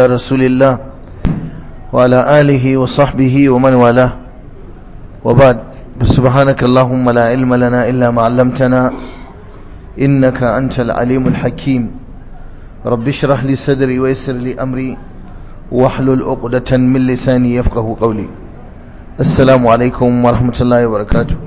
رسول الله وعلى آله وصحبه ومن والاه وبعد سبحانك اللهم لا علم لنا إلا ما علمتنا إنك أنت العليم الحكيم رب اشرح لي صدري ويسر لي أمري واحلل عقدة من لساني يفقه قولي السلام عليكم ورحمة الله وبركاته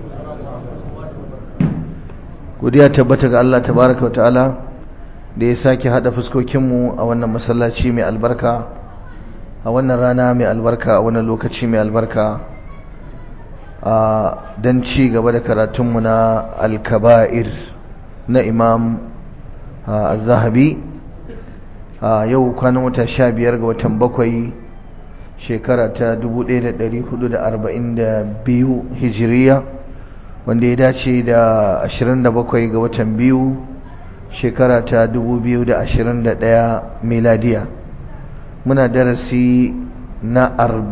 godiya tabbata ga Allah tabaraka wa ta'ala da ya sake hada fuskokinmu a wannan masallaci mai albarka a wannan rana mai albarka a wannan lokaci mai albarka a don ci gaba da karatunmu na alkaba'ir na imam al-zahabi a yau kwanan wata sha biyar ga watan bakwai shekara ta 1442 hijiriya wanda ya dace da 27 ga watan biyu shekara ta 2021 miladiya muna darasi na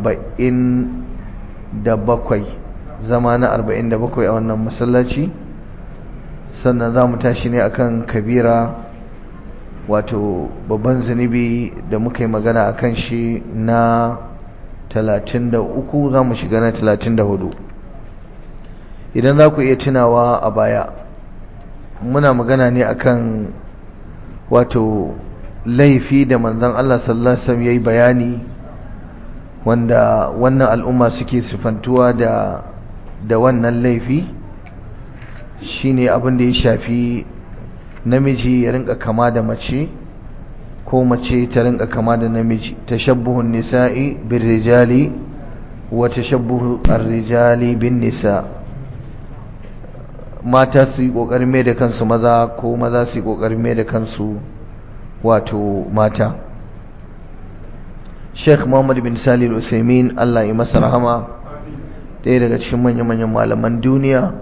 47 zama na 47 a wannan masallaci sannan za mu tashi ne akan kabira wato babban zunubi da muka yi magana akan shi na 33 za mu shiga na 34 idan za ku iya tunawa a baya muna magana ne akan wato laifi da manzon Allah sallallahu alaihi wasallam yayi bayani wanda wannan al'umma suke sifantuwa da da wannan laifi shine abin da ya shafi namiji ya rinka kama da mace ko mace ta rinka kama da namiji tashabbuhun nisa'i birrijali wa tashabbuhu ar-rijali bin nisa' mata su yi ƙoƙarin mai da kansu maza ko maza su yi ƙoƙarin mai da kansu wato mata sheikh muhammad bin salih usaimin allah yi masa rahama ɗaya daga cikin manya-manyan malaman duniya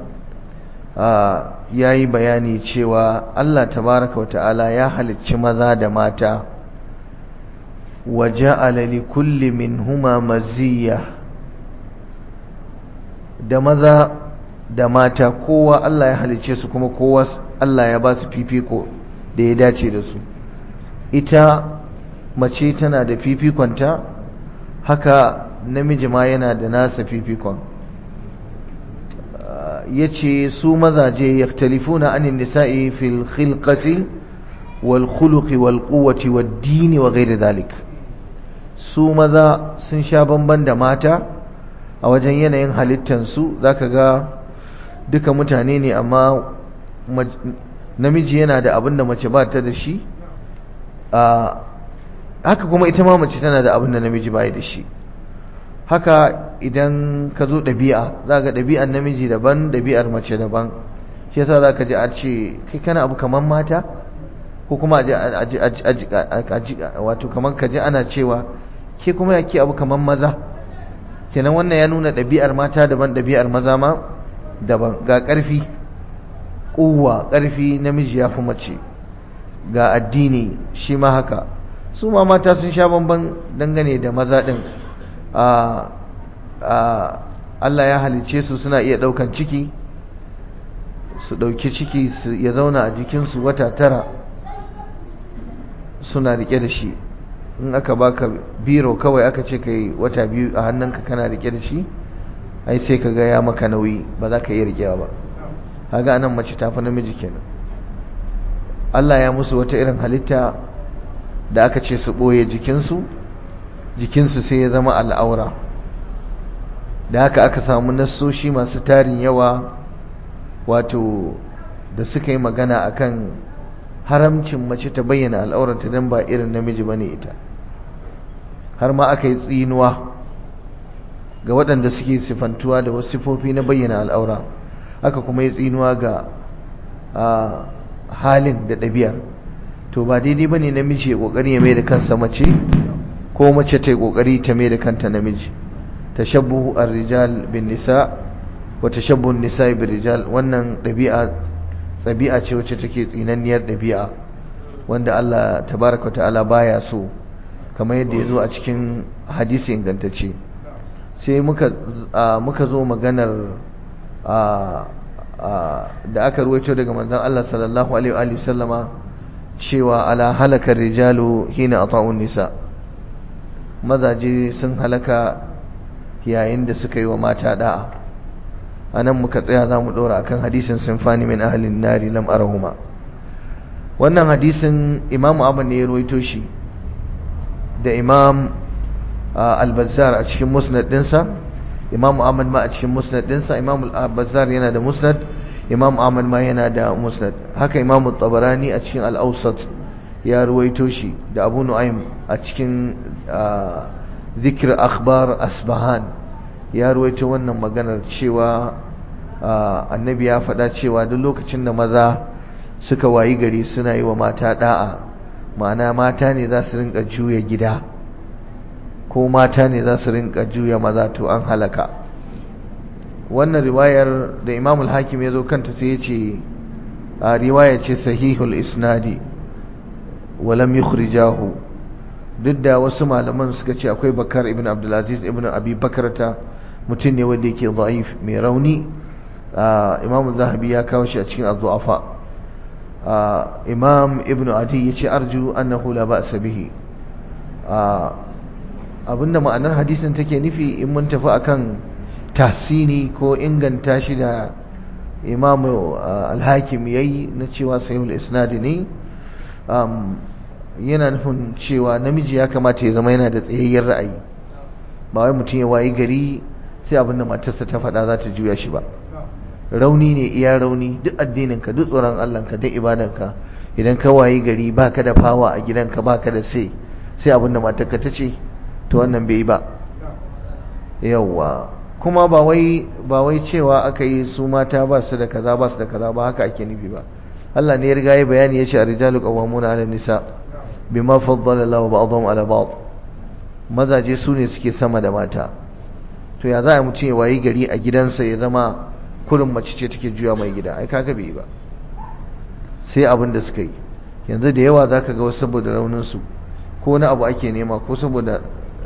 ya yi bayani cewa allah tabaraka wa ta'ala ya halicci maza da mata wa ja'ala li kulli minhuma maziyya da maza da mata kowa Allah ya halice su kuma kowa Allah ya ba su fifiko da ya dace da su ita mace tana da fifikonta haka namiji ma yana da nasa fifikon ya ce su mazaje ya talifuna anin nisa'i fil khilqati wal khuluqi wal quwwati wad dini wa ghairi dhalik su maza sun sha bamban da mata a wajen yanayin halittansu zaka ga duka mutane ne amma namiji yana da abin da mace ba ta da shi haka kuma ita ma mace tana da abin da namiji ba da shi haka idan ka zo ɗabi'a za ga ɗabi'ar namiji daban ɗabi'ar mace daban shi yasa za ka ji a ce kai kana abu kamar mata ko kuma wato kamar ka ji ana cewa ke kuma ya ke abu kamar maza kenan wannan ya nuna ɗabi'ar mata daban ɗabi'ar maza ma daban ga ƙarfi ƙuwa ƙarfi namiji ya fi mace ga addini shi ma haka su ma mata sun sha bamban dangane da maza ɗin Allah ya halice su suna iya ɗaukan ciki su ɗauki ciki ya zauna a jikinsu wata tara suna riƙe da shi in aka baka biro kawai aka ce kai wata biyu a hannunka kana riƙe da shi ai sai ka ga ya maka nauyi ba za ka iya rikewa ba haga anan mace ta fi namiji kenan Allah ya musu wata irin halitta da aka ce su ɓoye jikinsu jikinsu sai ya zama al'aura da haka aka samu nassoshi masu tarin yawa wato da suka yi magana akan haramcin mace ta bayyana al'auranta don ba irin namiji bane ita har ma aka yi tsinuwa ga waɗanda suke sifantuwa da wasu sifofi na bayyana al'aura haka kuma ya tsinuwa ga halin da ɗabi'ar to ba daidai ba ne namiji ya ƙoƙari ya mai da kansa mace ko mace ta yi ƙoƙari ta mai da kanta namiji tashabbuhu ar-rijal bin nisa wa tashabbuhun nisa bin rijal wannan ɗabi'a ɗabi'a ce wacce take tsinanniyar ɗabi'a wanda Allah tabaraka ta'ala baya so kamar yadda ya zo a cikin hadisi ingantacce sai muka muka zo maganar da aka ruwaito daga manzon Allah sallallahu alaihi wa sallama cewa ala halakar rijalu hina ata'un nisa mazaje sun halaka yayin da suka yi wa mata da'a anan muka tsaya za mu ɗora akan hadisin sinfani min ahalin nari lam arahuma wannan hadisin imam abu ne ya ruwaito shi da imam al-bazzar a cikin musnad dinsa imam ahmad ma a cikin musnad dinsa imam al-bazzar yana da musnad imam ahmad ma yana da musnad haka imam tabarani a cikin al-awsat ya ruwaito shi da abu nu'aym a cikin zikr akhbar asbahan ya ruwaito wannan maganar cewa annabi ya faɗa cewa duk lokacin da maza suka wayi gari suna yi wa mata da'a ma'ana mata ne za su rinka juya gida ko mata ne za su rinka juya maza to an halaka wannan riwayar da imamul hakim ya zo kanta sai ya ce a riwaya ce sahihul isnadi walam yukhrijahu duk da wasu malaman suka ce akwai bakar ibn abdulaziz ibn abi bakarata mutum ne wanda yake da'if mai rauni imam zahabi ya kawo shi a cikin az-zu'afa imam ibn adi ya ce arju annahu la ba'sa bihi abinda ma'anar hadisin take nufi in mun tafi akan tasini ko inganta shi da imam al-hakim yayi na cewa sahihul isnadi ne yana nufin cewa namiji ya kamata ya zama yana da tsayayyen ra'ayi ba wai mutum ya wayi gari sai abinda matarsa ta faɗa za ta juya shi ba rauni ne iya rauni duk addininka duk tsoron Allahnka duk ibadanka idan ka wayi gari baka da fawa a gidanka baka da sai sai abinda matarka ta ce to wannan bai yi ba yawwa kuma ba wai ba wai cewa aka yi su mata ba su da kaza ba su da kaza ba haka ake nufi ba Allah ne ya riga ya bayani ya ce ar-rijalu qawwamuna 'ala nisa bima faddala Allahu ba'dahum 'ala ba'd mazaje su ne suke sama da mata to ya za a mutum ya wayi gari a gidansa ya zama kurin mace ce take juya mai gida ai kaga bai ba sai abin da suka yi yanzu da yawa zaka ga wasu saboda raunin su ko na abu ake nema ko saboda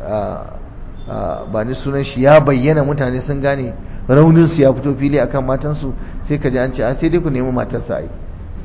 ba ni sunan shi ya bayyana mutane sun gane raunin su ya fito fili akan matan su sai ka ji an ce a sai dai ku nemi matar sa ai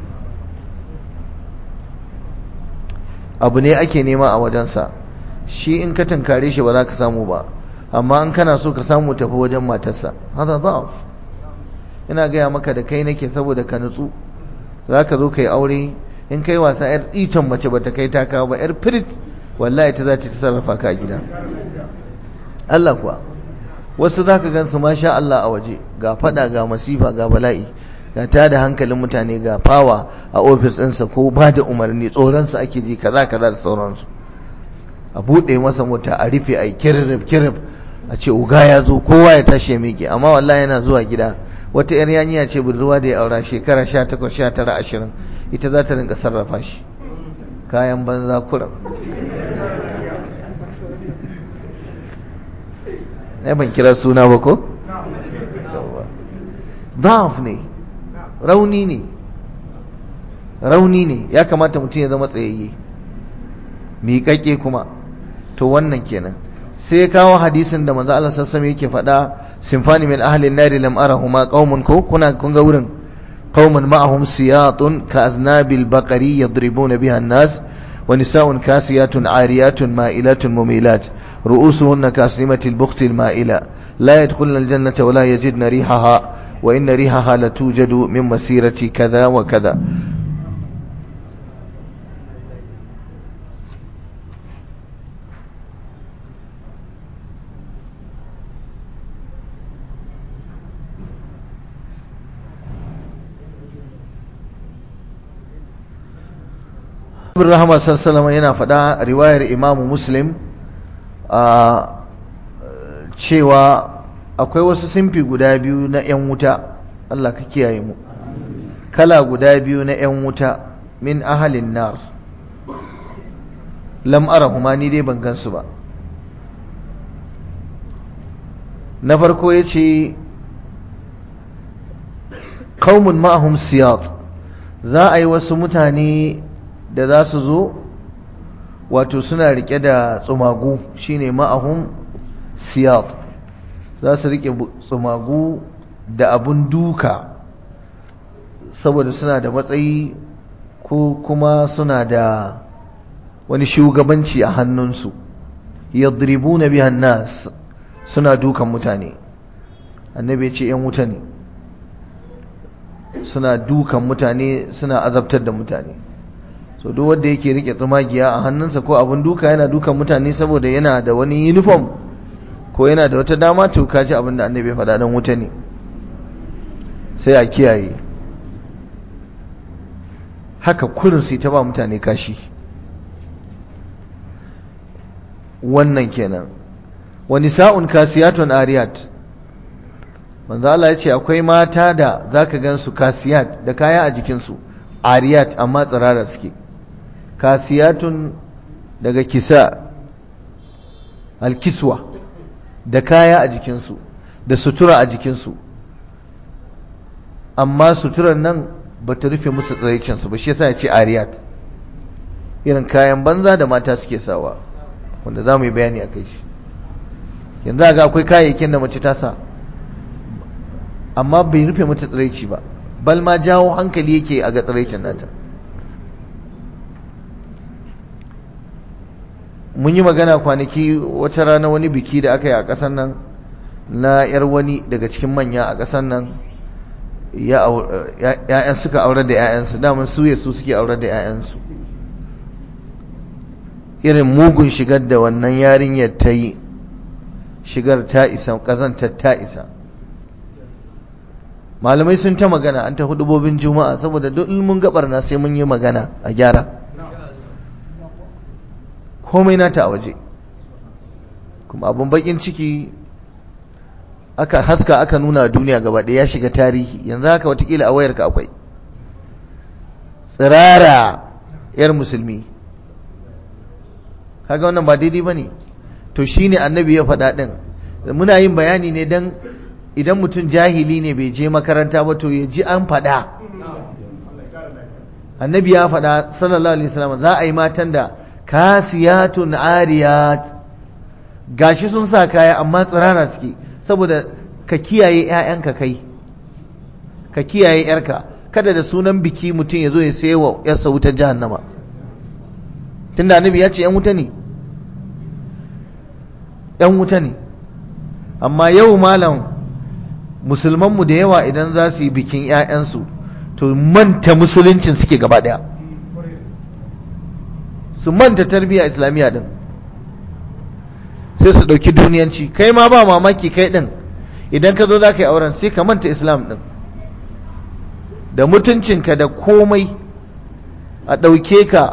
abu ne ake nema a wajensa shi in ka tankare shi ba za ka samu ba amma in kana so ka samu tafi wajen matarsa hada da'af ina gaya maka da kai nake saboda ka nutsu za ka zo ka yi aure in kai wasa yar tsiton mace ba ta kai ta kawo ba yar firit wallahi ta za ta sarrafa ka a gida Allah kuwa wasu za ka gan su masha Allah a waje ga fada ga masifa ga bala'i ga ta da hankalin mutane ga fawa a ofis ɗinsa ko ba da umarni tsoronsa ake ji kaza kaza da sauransu a buɗe masa mota a rufe a yi kirrib kirrib a ce uga ya zo kowa ya tashi ya miƙe amma wallahi yana zuwa gida wata yar yaniya ce budurwa da ya aura shekara 18 19 20 ita za ta rinka sarrafa shi kayan banza kuram ai ban kira suna ba ko da'af ne rauni ne rauni ne ya kamata mutum ya zama tsayayye miƙaƙe kuma to wannan kenan sai kawo hadisin da manzo Allah sassame yake faɗa sinfani min ahli an-nar lam arahuma qaumun ko kuna kun ga wurin qaumun ma'ahum siyatun ka aznabil baqari yadribuna biha an-nas wa nisa'un kasiyatun ariyatun ma'ilatun mumilat ru'usuhunna kaslimatil bukhtil ma'ila la yadkhulna al-jannata wa la yajidna rihaha wa inna rihaha latujadu min masirati kaza wa kaza bin rahama sallama yana faɗa riwayar imamu muslim a cewa akwai wasu simfi guda biyu na 'yan wuta Allah ka kiyaye mu kala guda biyu na 'yan wuta min ahalin nar lam arahuma ni dai ban gansu ba na farko ya ce qaumun ma'ahum siyat za a yi wasu mutane da za su zo wato suna rike da tsumagu shine ma'ahum siyat za su rike tsumagu da abun duka saboda suna da matsayi ko kuma suna da wani shugabanci a hannunsu yadribuna biha nas suna dukan mutane annabi ya ce yan wuta ne suna dukan mutane suna azabtar da mutane so duk wanda yake rike tsumagiya a hannunsa ko abin duka yana dukan mutane saboda yana da wani uniform ko yana da wata dama to kaji abin da annabi ya faɗa dan wuta ne sai a kiyaye haka kurin sai ta ba mutane kashi wannan kenan wani sa'un kasiyatun ariyat manzo Allah ya ce akwai mata da zaka gansu kasiyat da kaya a jikinsu ariyat amma tsirara suke kasiyatun daga kisa alkiswa da kaya a jikinsu da sutura a jikinsu amma suturar nan ba ta rufe musu tsiraicinsu ba shi yasa ya ce ariyat irin kayan banza da mata suke sawa wanda za mu yi bayani a kai shi yanzu ga akwai kayayyakin da mace ta sa amma bai rufe mata tsiraici ba bal ma jawo hankali yake a ga tsiraicin nata mun yi magana kwanaki wata rana wani biki da aka yi a ƙasar nan na 'yar wani daga cikin manya a ƙasar nan ya'yan suka aurar da 'ya'yansu daman su ya su suke aurar da 'ya'yansu irin mugun shigar da wannan yarinyar ta yi shigar ta isa ƙazantar ta isa malamai sun ta magana an ta hudubobin juma'a saboda duk mun gabar na sai mun yi magana a gyara komai nata a waje kuma abin bakin ciki aka haska aka nuna duniya gaba ɗaya ya shiga tarihi yanzu haka watakila a wayarka akwai tsirara yar musulmi kaga wannan ba daidai ba ne to shine annabi ya faɗa ɗin muna yin bayani ne don idan mutum jahili ne bai je makaranta ba to ya ji an faɗa annabi ya faɗa sallallahu alaihi wasallam za a yi matan da kasiyatun ariyat gashi sun sa kaya amma tsirara suke saboda ka kiyaye ƴaƴanka kai ka kiyaye ƴarka kada da sunan biki mutum ya zo ya sayi wa ƴarsa wutar jahannama tunda annabi ya ce ƴan wuta ne ƴan wuta ne amma yau malam musulmanmu da yawa idan za su yi bikin 'ya'yansu to manta musuluncin suke gaba ɗaya su manta tarbiyya islamiyya din sai su ɗauki duniyanci kai ma ba mamaki kai ɗin idan ka zo za ka yi auren sai ka manta islam ɗin da mutuncinka da komai a ɗauke ka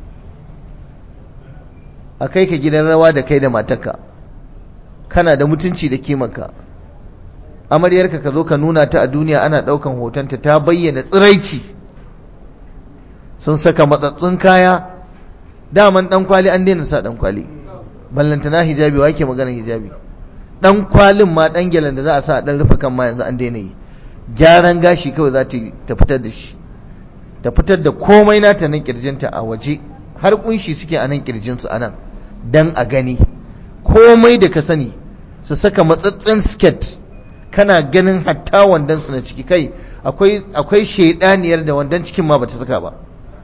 a kai ka gidan rawa da kai da matarka kana da mutunci da kimanka amaryarka ka zo ka nuna ta a duniya ana ɗaukan hotonta ta bayyana tsiraici sun saka matsatsun kaya daman ɗan kwali an daina sa ɗan kwali ballantana hijabi wa ke maganar hijabi ɗan kwalin ma ɗan gyalen da za a sa a ɗan rufe kan ma yanzu an daina yi gyaran gashi kawai za ta fitar da shi ta fitar da komai nata nan kirjinta a waje har kunshi suke a nan kirjinsu a nan dan a gani komai da ka sani su saka matsatsen sket kana ganin hatta wandon su na ciki kai akwai akwai shedaniyar da wandon cikin ma bata saka ba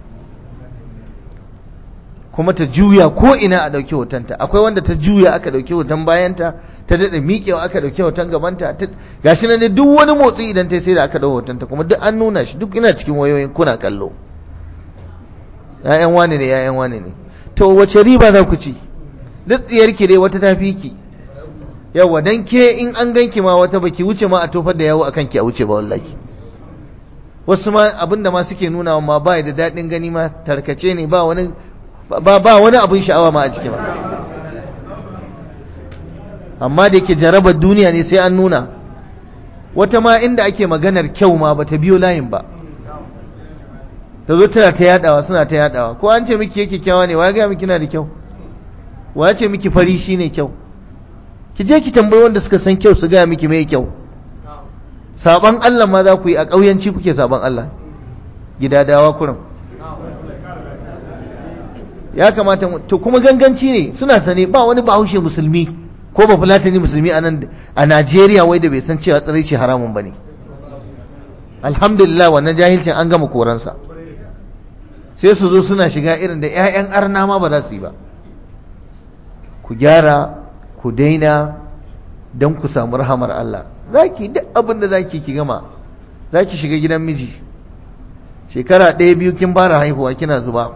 kuma ta juya ko ina a dauki hotonta akwai wanda ta juya aka dauki hoton bayanta ta dade miƙewa aka dauki hoton gabanta gashi nan duk wani motsi idan ta sai da aka dau hotonta kuma duk an nuna shi duk ina cikin wayoyin kuna kallo ƴaƴan wani ne ƴaƴan wani ne to wace riba za ku ci duk tsiyarki dai wata tafi ki yawa dan ke in an ganki ma wata baki wuce ma a tofar da yawo akan ki a wuce ba wallahi wasu ma abinda ma suke nuna ma ba da daɗin gani ma tarkace ne ba wani ba ba wani abin sha'awa ma a ciki ba amma da yake jarabar duniya ne sai an nuna wata ma inda ake maganar kyau ma bata biyo layin ba ta zo tana ta yadawa suna ta yadawa ko an ce miki yake kyawa ne wa ga miki na da kyau wa ce miki fari shine kyau ki je ki tambayi wanda suka san kyau su gaya miki mai kyau saban Allah ma za ku yi a ƙauyanci kuke saban Allah gidadawa kurin ya kamata to kuma ganganci ne suna sane ba wani bahaushe musulmi ko ba fulatani musulmi a nan a Najeriya wai da bai san cewa tsiraici haramun bane alhamdulillah wannan jahilcin an gama koransa sai su zo suna shiga irin da 'ya'yan arna ma ba za su yi ba ku gyara ku daina don ku samu rahamar Allah za ki duk abin da za ki ki gama za ki shiga gidan miji shekara ɗaya biyu kin fara haihuwa kina zuba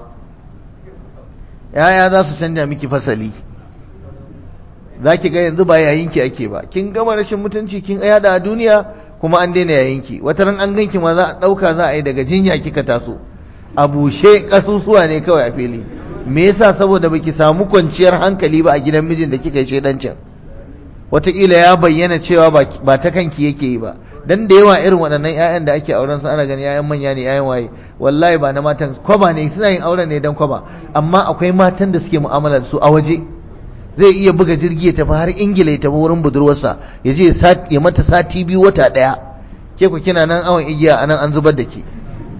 yaya za su canja miki fasali za ki ga yanzu ba yayinki ake ba kin gama rashin mutunci kin yada a duniya kuma an daina yayinki wata ran an ganki ma za a ɗauka za a yi daga jinya kika taso a bushe ƙasusuwa ne kawai a fili me yasa saboda baki samu kwanciyar hankali ba a gidan mijin da kika yi shedancin wataƙila ya bayyana cewa ba ta kanki yake yi ba dan da yawa irin waɗannan 'ya'yan da ake auren su ana gani 'ya'yan manya ne 'ya'yan waye wallahi ba na matan kwaba ne suna yin auren ne dan kwaba amma akwai matan da suke mu'amala da su a waje zai iya buga jirgi ya tafi har ingila ya tafi wurin budurwarsa ya je ya mata sati biyu wata ɗaya ke ku kina nan awon igiya anan an zubar da ke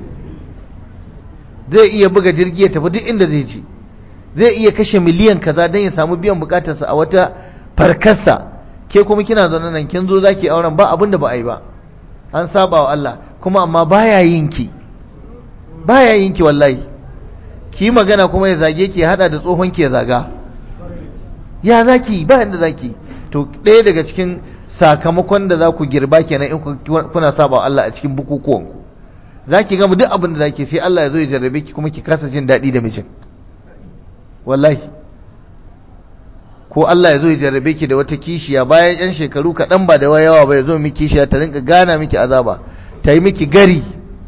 zai iya buga jirgi ya tafi duk inda zai je zai iya kashe miliyan kaza don ya samu biyan bukatarsa a wata farkarsa ke kuma kina zaune nan kin zo zaki auren ba abin da ba a yi ba an saba wa Allah kuma amma baya yin ki baya yin ki wallahi ki magana kuma ya zage ki hada da tsohon ki ya zaga ya zaki ba inda zaki to ɗaya daga cikin sakamakon da za ku girba kenan in kuna saba wa Allah a cikin bukukuwan ku zaki gama duk abin da zaki sai Allah ya zo ya jarrabe ki kuma ki kasa jin daɗi da mijin wallahi ko Allah ya zo ya jarrabe ki da wata kishiya bayan yan shekaru kaɗan ba da yawa ba ya zo miki kishiya ta rinka gana miki azaba ta yi miki gari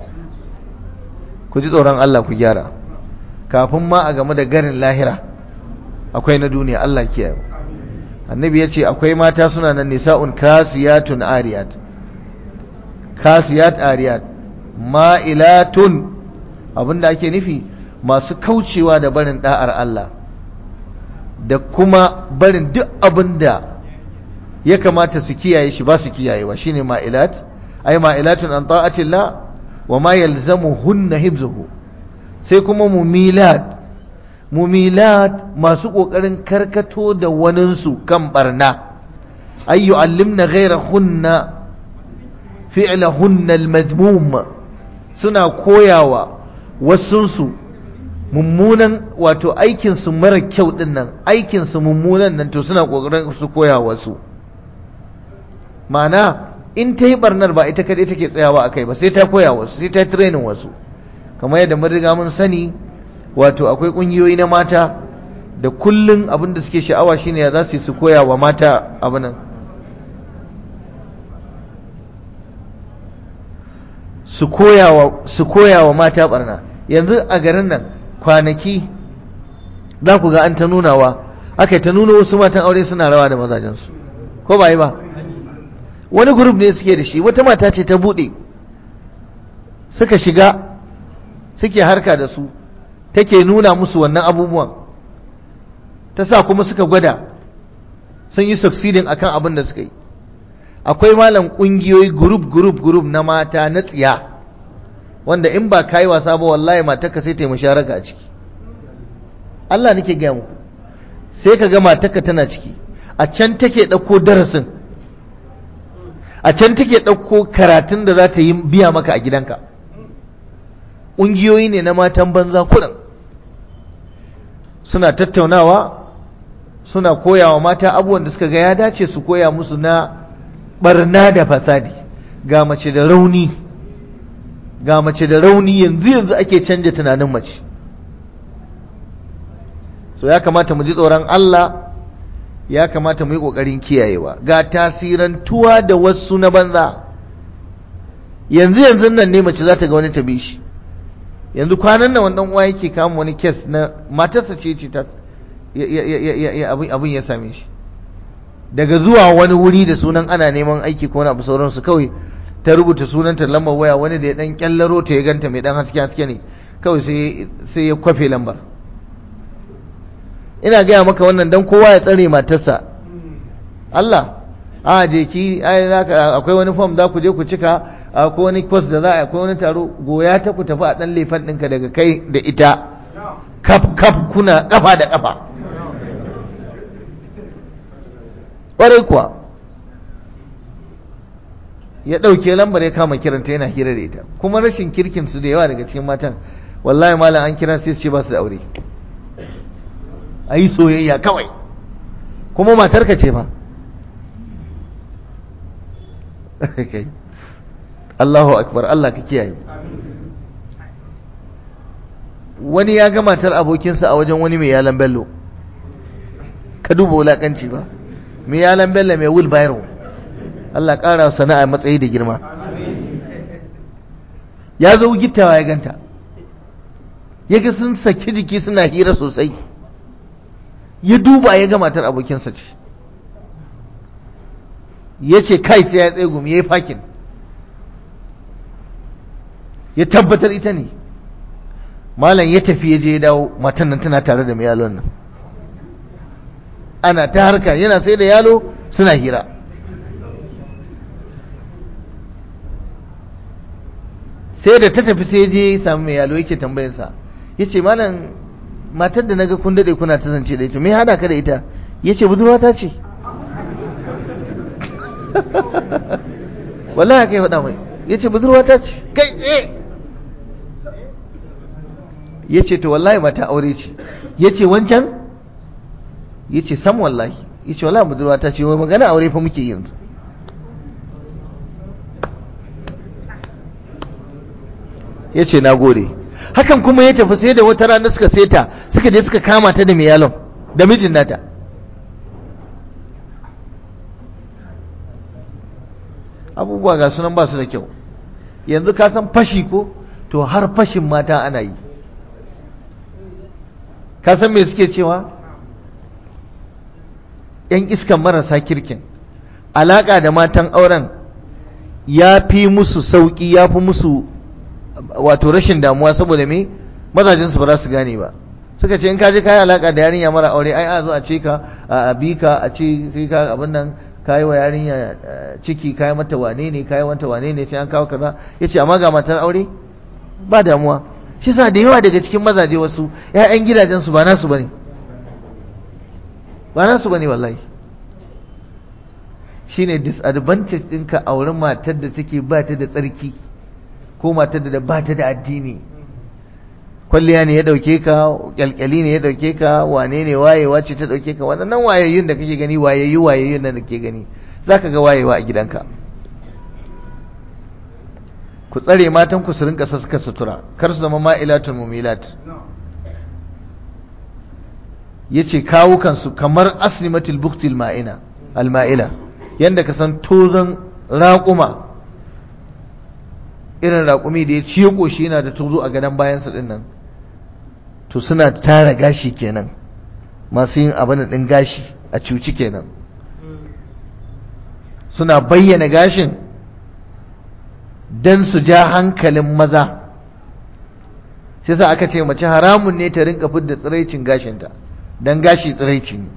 ku ji tsoron Allah ku gyara kafin ma a game da garin lahira akwai na duniya Allah kiyaye annabi ya ce akwai mata suna nan nisa'un kasiyatun ariyat kasiyat ariyat ma'ilatun abinda ake nufi masu kaucewa da barin da'ar Allah da kuma barin duk abin da ya kamata su kiyaye shi ba su kiyayewa shine ma'ilat ay ma'ilatun an ta'atillah wa ma yalzamuhunna hibzuhu sai kuma mumilat mumilat masu kokarin karkato da waninsu kan barna ay yu'allimna ghayrahunna fi'lahunna al-madhmum suna koyawa wasunsu mummunan wato aikinsu mara kyau din nan aikinsu mummunan nan to suna kokarin su koya wasu ma'ana in ta yi barnar ba ita kadai take tsayawa a kai ba sai ta koya wasu sai ta training wasu kamar yadda mun riga mun sani wato akwai kungiyoyi na mata da kullun abin da suke sha'awa shine ya za su su koya wa mata abin su koya wa mata barna yanzu a garin nan kwanaki za ku ga an ta nunawa aka ta nuna wasu matan aure suna rawa da mazajensu ko ba yi ba wani grup ne suke da shi wata mata ce ta buɗe suka shiga suke harka da su take nuna musu wannan abubuwan ta sa kuma suka gwada sun yi succeeding akan abin da suka yi akwai malam ƙungiyoyi group group group na mata na tsiya wanda in ba kayi wasa ba wallahi matarka sai ta yi musharaka a ciki Allah nake gaya muku sai ka ga matarka tana ciki a can take ɗauko darasin a can take ɗauko karatun da za ta yi biya maka a gidanka ƙungiyoyi ne na matan banza kuɗin suna tattaunawa suna koyawa mata abubuwan da suka ga ya dace su koya musu na barna da fasadi ga mace da rauni ga mace da rauni yanzu yanzu ake canja tunanin mace so ya kamata mu ji tsoron Allah ya kamata mu yi ƙoƙarin kiyayewa ga tasirantuwa da wasu na banza yanzu yanzu nan ne mace za ta ga wani ta bi shi yanzu kwanan nan wannan uwa yake kama wani kes na matarsa ce ce ta abin ya same shi daga zuwa wani wuri da sunan ana neman aiki ko wani abu sauransu kawai ta rubuta sunanta lambar waya wani da ya dan kyallaro ta ya ganta mai dan haske haske ne kawai sai ya kwafe lambar ina gaya maka wannan dan kowa ya tsare matarsa Allah a je ki akwai wani form za ku je ku cika ko wani course da za a akwai wani taro goya ta ku tafi a dan lefan ɗinka daga kai da ita kaf kaf kuna kafa da kafa ƙwarai kuwa ya ɗauke lambar ya kama kiranta yana hira da ita kuma rashin kirkin su da yawa daga cikin matan wallahi malam an kira sai su ce ba su da aure a yi soyayya kawai kuma matarka ce fa Allahu akbar Allah ka kiyaye wani ya ga matar abokinsa a wajen wani mai yalan bello ka duba wulakanci ba mai yalan bello mai wheelbarrow Allah ƙara sana'a matsayi da girma ya zo gittawa ya ganta ya ga sun saki jiki suna hira sosai ya duba ya ga matar abokinsa ce ya ce kai sai ya tsaye gumi ya yi fakin ya tabbatar ita ne malam ya tafi ya je ya dawo matan nan tana tare da mai yalon nan ana ta harka yana sai da yalo suna hira sai da ta tafi sai je ya samu mai yalo yake tambayarsa ya ce malam matar da naga kun daɗe kuna ta zance da ita me hada ka da ita ya ce budurwata ce wallahi haka ya faɗa mai ya ce budurwata ce kai tsaye ya ce to wallahi mata aure ce ya ce wancan ya ce sam wallahi ya ce wallahi budurwata ce wai magana aure fa muke yanzu ya ce na gode hakan kuma ya tafi sai da wata rana suka seta suka je suka kama ta da miyalon da mijin nata abubuwa ga sunan ba su da kyau yanzu ka san fashi ko to har fashin mata ana yi ka san me suke cewa yan iskan marasa kirkin alaka da matan auren ya fi musu sauki ya fi musu wato rashin damuwa saboda me mazajin su ba za su gane ba suka ce in ka je kai alaka da yarinya mara aure ai a zo a ce ka a bi ka a ce sai ka abin nan kai wa yarinya ciki kai mata wane ne kai mata wane ne sai an kawo kaza yace amma ga matar aure ba damuwa shi sa da yawa daga cikin mazaje wasu ƴaƴan gidajen su ba nasu bane ba nasu bane wallahi shine disadvantage ɗinka a wurin matar da take ba ta da tsarki ko matar da ba ta da addini kwalliya ne ya dauke ka kyalkyali ne ya dauke ka wane ne wayewa ce ta dauke ka waɗannan wayayyun da kake gani wayayyu wayayyun da kake gani zaka ga wayewa a gidanka ku tsare matan ku su rinka saska sutura kar su zama ma'ilatul mumilat yace kawukan su kamar aslimatul buktil ma'ina alma'ila yanda ka san tozon raƙuma irin raƙumi da ya ciye ƙoshi yana da tozo a gadon bayansa ɗin nan to suna tara gashi kenan masu yin abin ɗin gashi a cuci kenan suna bayyana gashin don su ja hankalin maza shi sa aka ce mace haramun ne ta rinka fidda tsiraicin gashinta don gashi tsiraici ne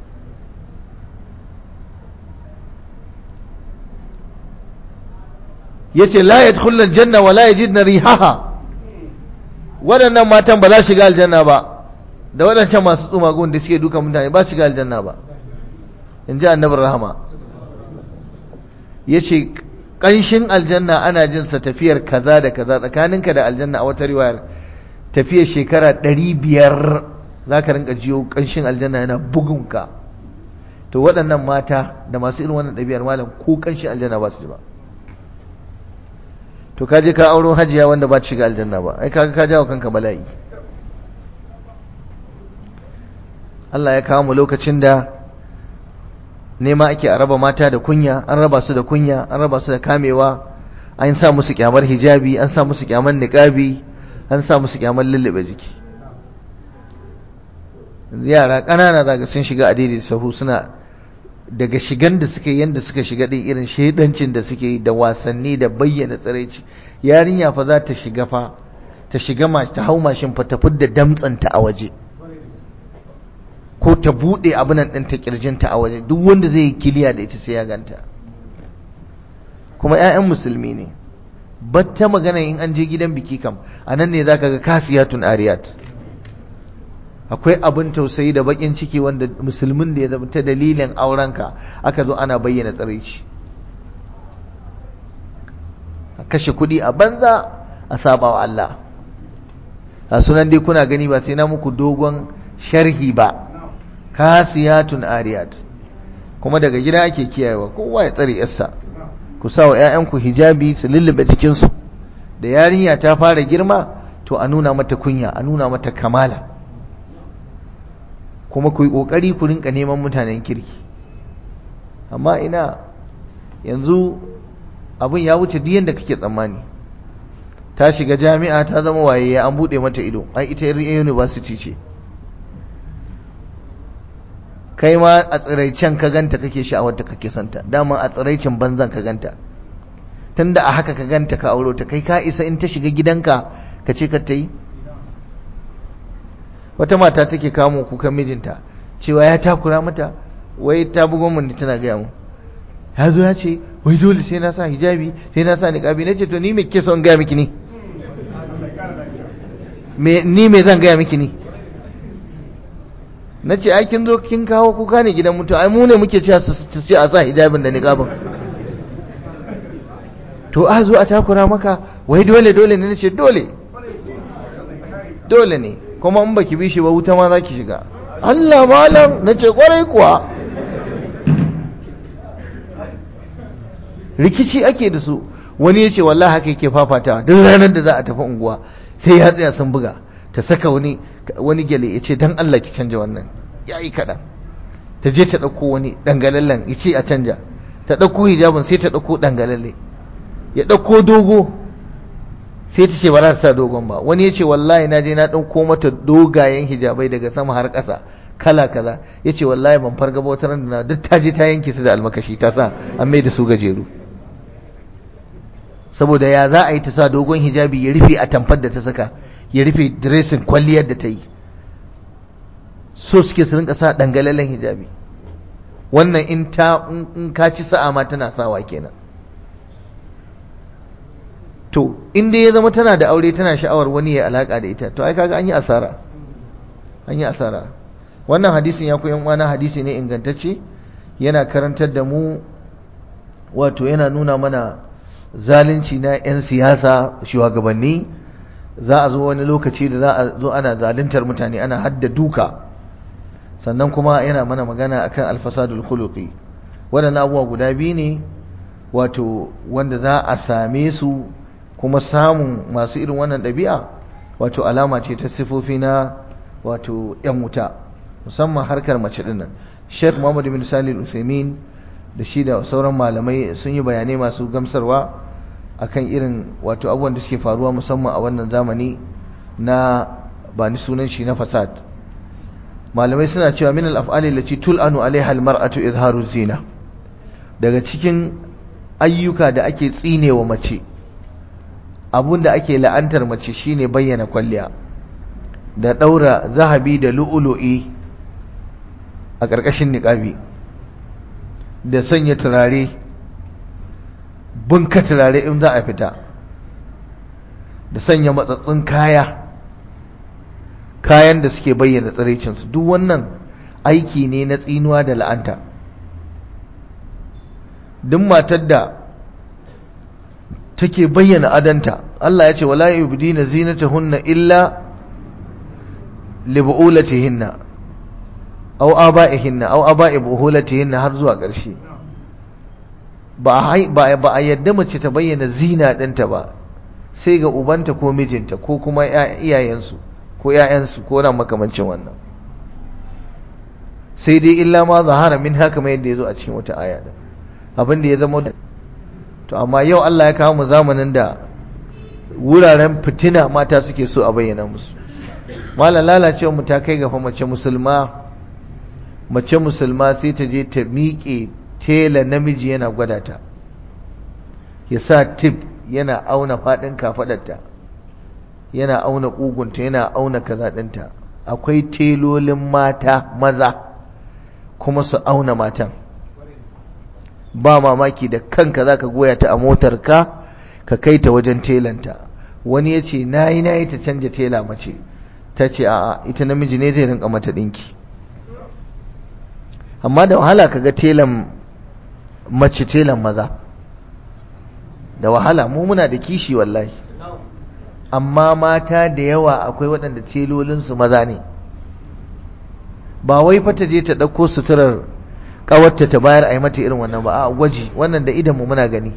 yace la yadkhulul janna wa la yajidna rihaha waɗannan matan ba za su shiga aljanna ba da waɗancan masu tsumagun da suke duka mutane ba su shiga aljanna ba in ji annabi rahama yace ƙanshin aljanna ana jin sa tafiyar kaza da kaza tsakaninka da aljanna a wata riwayar tafiyar shekara ɗari biyar za ka rinka jiyo ƙanshin aljanna yana bugunka to waɗannan mata da masu irin wannan ɗabi'ar malam ko ƙanshin aljanna ba su ji ba to kaje ka auro hajiya wanda ba shiga aljanna ba ai kaga ka jawo kanka bala'i Allah ya kawo mu lokacin da nema ake a raba mata da kunya an raba su da kunya an raba su da kamewa an sa musu kyamar hijabi an sa musu kyamar niqabi an sa musu kyamar lullube jiki yara ƙanana zaga sun shiga a daidai sahu suna daga shigan da suka yi yadda suka shiga ɗin irin shaidancin da suke yi da wasanni da bayyana tsiraici yarinya fa za ta shiga fa ta shiga ma ta hau mashin fa ta fidda damtsanta a waje ko ta buɗe abinan ɗin ta ƙirjinta a waje duk wanda zai yi kiliya da ita sai ya ganta kuma 'ya'yan musulmi ne batta magana in an je gidan biki kam a nan ne za ka ga kasiyatun ariyat akwai abin tausayi da bakin ciki wanda musulmin da ya zama ta dalilin aurenka aka zo ana bayyana tsaraici a kashe kuɗi a banza a saba wa Allah a sunan dai kuna gani ba sai na muku dogon sharhi ba kasiyatun ariyat kuma daga gida ake kiyayewa kowa ya tsare yarsa ku sa wa 'ya'yanku hijabi su lullube jikinsu da yarinya ta fara girma to a nuna mata kunya a nuna mata kamala kuma ku yi ƙoƙari ku rinka neman mutanen kirki amma ina yanzu abin ya wuce duk yadda kake tsammani ta shiga jami'a ta zama waye an buɗe mata ido ai ita university ce kai ma a tsiraicen ka ganta kake sha'awar ta kake santa dama a tsiraicin banzan ka ganta tunda a haka ka ganta ka auro ta kai ka isa in ta shiga gidanka ka ce ka ta yi wata mata take kamo kukan mijinta cewa ya takura mata wai ta bugon mun tana gaya mu ya zo ya ce wai dole sai na sa hijabi sai na sa niqabi nace to ni me ke son gaya miki ni me ni me zan gaya miki ni nace ai kin zo kin kawo kuka ne gidan mutum ai mu ne muke cewa su ce a sa hijabin da niqabin to a zo a takura maka wai dole dole ne nace dole dole ne kuma in baki bi shi ba wuta ma zaki shiga Allah malam nace kwarai kuwa rikici ake da su wani ya ce wallahi haka yake fafatawa duk ranar da za a tafi unguwa sai ya tsaya sun buga ta saka wani wani gyale ya ce dan Allah ki canja wannan ya yi kaɗan ta je ta ɗauko wani ɗangalallen ya ce a canja ta ɗauko hijabin sai ta ɗauko ɗangalalle ya ɗauko dogo sai ta ce ba za ta sa dogon ba wani ya ce wallahi na je na ɗauko mata dogayen hijabai daga sama har ƙasa kala kaza ya ce wallahi ban farga ba wata da duk ta je ta yanke su da almakashi ta sa an mai da su gajeru saboda ya za a yi ta sa dogon hijabi ya rufe a tamfar da ta saka ya rufe diresin kwalliyar da ta yi so suke su rinka sa dangalalen hijabi wannan in ta in ka ci sa'a ma tana sawa kenan to in dai ya zama tana da aure tana sha'awar wani ya alaka da ita to ai kaga an yi asara an yi asara wannan hadisin ya koyan wani hadisi ne ingantacce yana karantar da mu wato yana nuna mana zalunci na 'yan siyasa shugabanni za a zo wani lokaci da za a zo ana zaluntar mutane ana hadda duka sannan kuma yana mana magana akan alfasadul khuluqi waɗannan abubuwa guda biyu ne wato wanda za a same su kuma samun masu irin wannan ɗabi'a wato alama ce ta sifofi na wato 'yan wuta musamman harkar mace dinnan Sheikh Muhammad bin Salih Usaimin da shi da sauran malamai sun yi bayanai masu gamsarwa akan irin wato abubuwan da suke faruwa musamman a wannan zamani na ba ni sunan shi na fasad malamai suna cewa min al-af'ali allati tul'anu alaiha al-mar'atu izharu zina daga cikin ayyuka da ake tsinewa mace abun da ake la'antar mace shine bayyana kwalliya da daura zahabi da lu'ulu'i a ƙarƙashin niƙabi da sanya turare bunka turare in za a fita da sanya matsatsun kaya kayan da suke bayyana tsiraicinsu duk wannan aiki ne na tsinuwa da la'anta duk matar da take bayyana adanta Allah ya ce wala yubdina zinatahunna illa li bu'ulatihinna aw aba'ihinna aw aba'i buhulatihinna har zuwa ƙarshe ba ba ba a yadda mace ta bayyana zina ɗinta ba sai ga ubanta ko mijinta ko kuma iyayensu ko ƴaƴansu ko na makamancin wannan sai dai illa ma zahara min haka mai yadda yazo a cikin wata aya din abin da ya zama to amma yau Allah ya kawo mu zamanin da wuraren fitina mata suke so a bayyana musu malam lalacewa mu ta kai ga fa mace musulma mace musulma sai ta je ta miƙe tela namiji yana gwada ta ya sa tip yana auna faɗin kafaɗarta yana auna ƙugunta yana auna kaza ɗinta akwai telolin mata maza kuma su auna matan ba mamaki da kanka za ka goya ta a motar ka ka kai ta wajen telanta wani ya ce na yi na yi ta canja tela mace ta ce a'a ita namiji ne zai rinka mata ɗinki amma da wahala kaga telan mace telan maza da wahala mu muna da kishi wallahi amma mata da yawa akwai waɗanda telolinsu maza ne ba wai fa ta je ta ɗauko suturar ƙawarta ta bayar a yi mata irin wannan ba a gwaji wannan da idan mu muna gani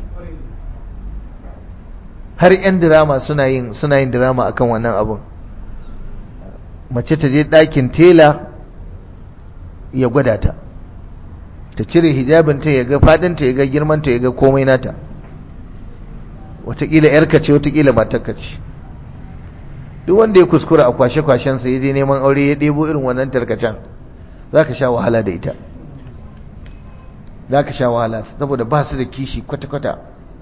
har 'yan dirama suna yin suna yin dirama akan wannan abun mace ta je ɗakin tela ya gwada ta ta cire hijabinta ya ga fadinta ya ga girmanta ya ga komai nata watakila yarka ce watakila matarka ce duk wanda ya kuskura a kwashe-kwashensa ya je neman aure ya ɗebo irin wannan tarkacen za ka sha wahala da ita za ka sha wahala saboda ba su da kishi kwata-kwata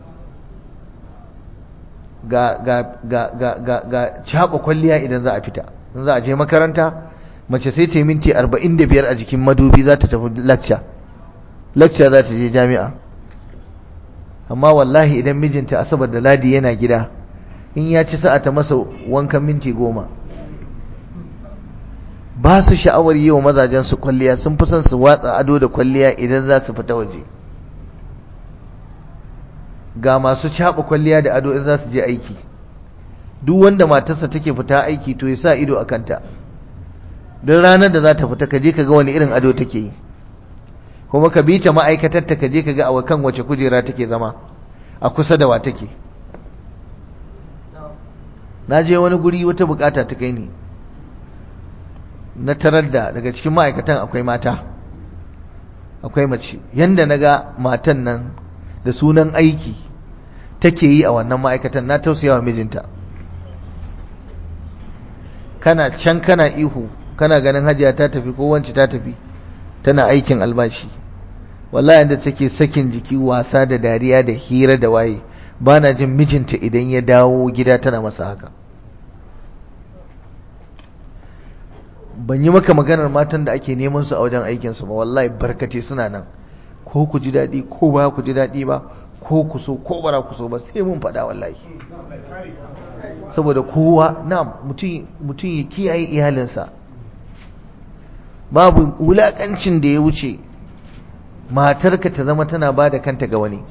ga ga ga ga ga ga caɓa kwalliya idan za a fita in za a je makaranta mace sai ta yi minti arba'in da biyar a jikin madubi za ta tafi lacca lacca za ta je jami'a amma wallahi idan mijinta asabar da ladi yana gida in ya ci sa'a ta masa wankan minti goma ba su sha'awar yi wa mazajen su kwalliya sun fi son su watsa ado da kwalliya idan za su fita waje ga masu caɓa kwalliya da ado in za su je aiki duk wanda matarsa take fita aiki to ya sa ido a kanta don ranar da za ta fita ka je ka ga wani irin ado take yi kuma ka bi ta ma'aikatar ta ka je ka ga a kan wace kujera take zama a kusa da wa take na je wani guri wata bukata ta kai ni na tarar da daga cikin ma'aikatan akwai mata akwai mace yanda na ga matan nan da sunan aiki take yi a wannan ma'aikatan na tausayawa mijinta kana can kana ihu kana ganin hajiya ta tafi ko wance ta tafi tana aikin albashi wallahi yanda take sakin jiki wasa da dariya da hira da waye bana jin mijinta idan ya dawo gida tana masa haka ban yi maka maganar matan da ake neman su a wajen aikin su ba wallahi barkace suna nan ko ku ji daɗi ko ba ku ji daɗi ba ko ku so ko bara ku so ba sai mun faɗa wallahi saboda kowa na mutum ya kiyaye iyalinsa babu wulaƙancin da ya wuce matarka ta zama tana ba da kanta ga wani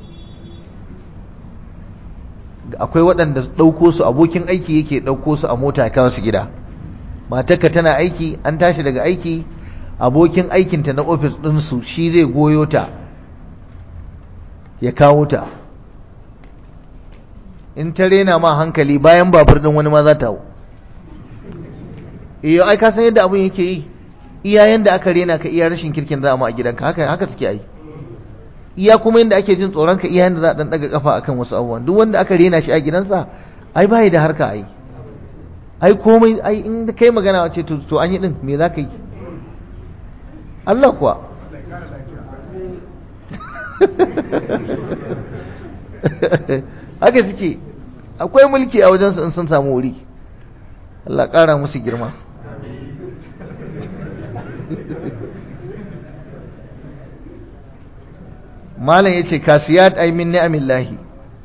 akwai waɗanda ɗauko su abokin aiki yake ɗauko su a mota kawo su gida matarka tana aiki an tashi daga aiki abokin aikinta na ofis ɗinsu shi zai goyo ta ya kawo ta in ta rena ma hankali bayan babur ɗin wani ma za ta hau iyo ai ka san yadda abin yake yi iya yanda aka rena ka iya rashin kirkin za a gidanka haka haka suke ai iya kuma yanda ake jin tsoron ka iya yanda za a dan daga kafa akan wasu abubuwan duk wanda aka rena shi a gidansa ai bai da harka ai ai komai ai in kai magana wace to to an yi din me za ka yi Allah kuwa haka suke akwai mulki a wajensu in sun samu wuri Allah ƙara musu girma malam yace kasiyat ay min ni'amillahi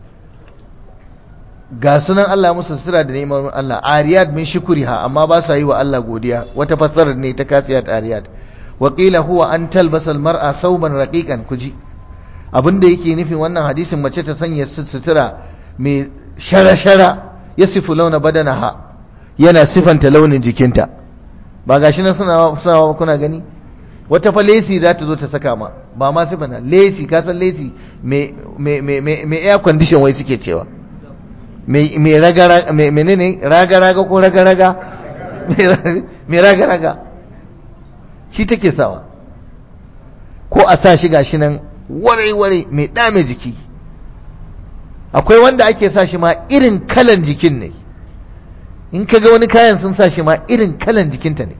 ga sunan Allah musu sutura da neman Allah ariyat min shukriha amma ba sa yi wa Allah godiya wata fassarar ne ta kasiyat ariyat wa qila huwa an talbasa almar'a sauban raqiqan kuji abinda yake nufin wannan hadisin mace ta sanya sutura mai shara-shara yasifu launa badanaha yana sifanta launin jikinta ba gashi nan suna suna kuna gani wata fa lesi za ta zo ta saka ma ba ma sifanta lesi ka san lesi me me me me air condition wai suke cewa me me raga me menene raga raga ko raga raga me raga raga shi take sawa ko a sa shi gashi nan ware ware mai dame jiki akwai wanda ake sa shi ma irin kalan jikin ne in ka ga wani kayan sun sa shi ma irin kalan jikinta ne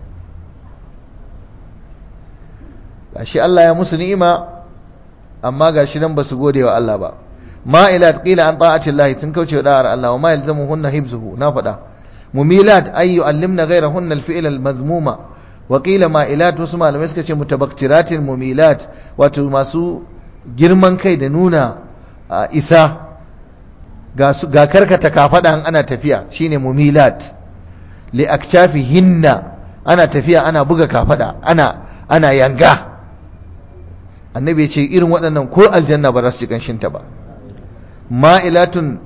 gashi Allah ya musu ni'ima amma gashi nan ba su gode wa Allah ba ma'ilat qila an ta'ati Allah sun kauce wa da'ar Allah wa ma yalzamuhunna hibzuhu na faɗa mumilat ay yu'allimna ghayrahunna al-fi'l al-mazmuma wa qila ma'ilat wasu malamai suka ce mutabaktiratin mumilat wato masu girman kai da nuna isa ga karkata kafada ana tafiya shine mumilat li aktafi hinna ana tafiya ana buga kafada ana ana yanga annabi ya ce irin waɗannan ko aljanna ba za su ji kanshinta ba ma'ilatun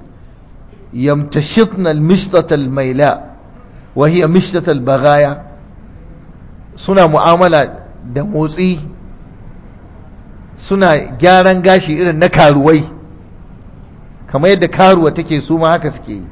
yamtashitna almishtata almaila wa hiya mishtata albagaya suna mu'amala da motsi suna gyaran gashi irin na karuwai kamar yadda karuwa take su ma haka suke yi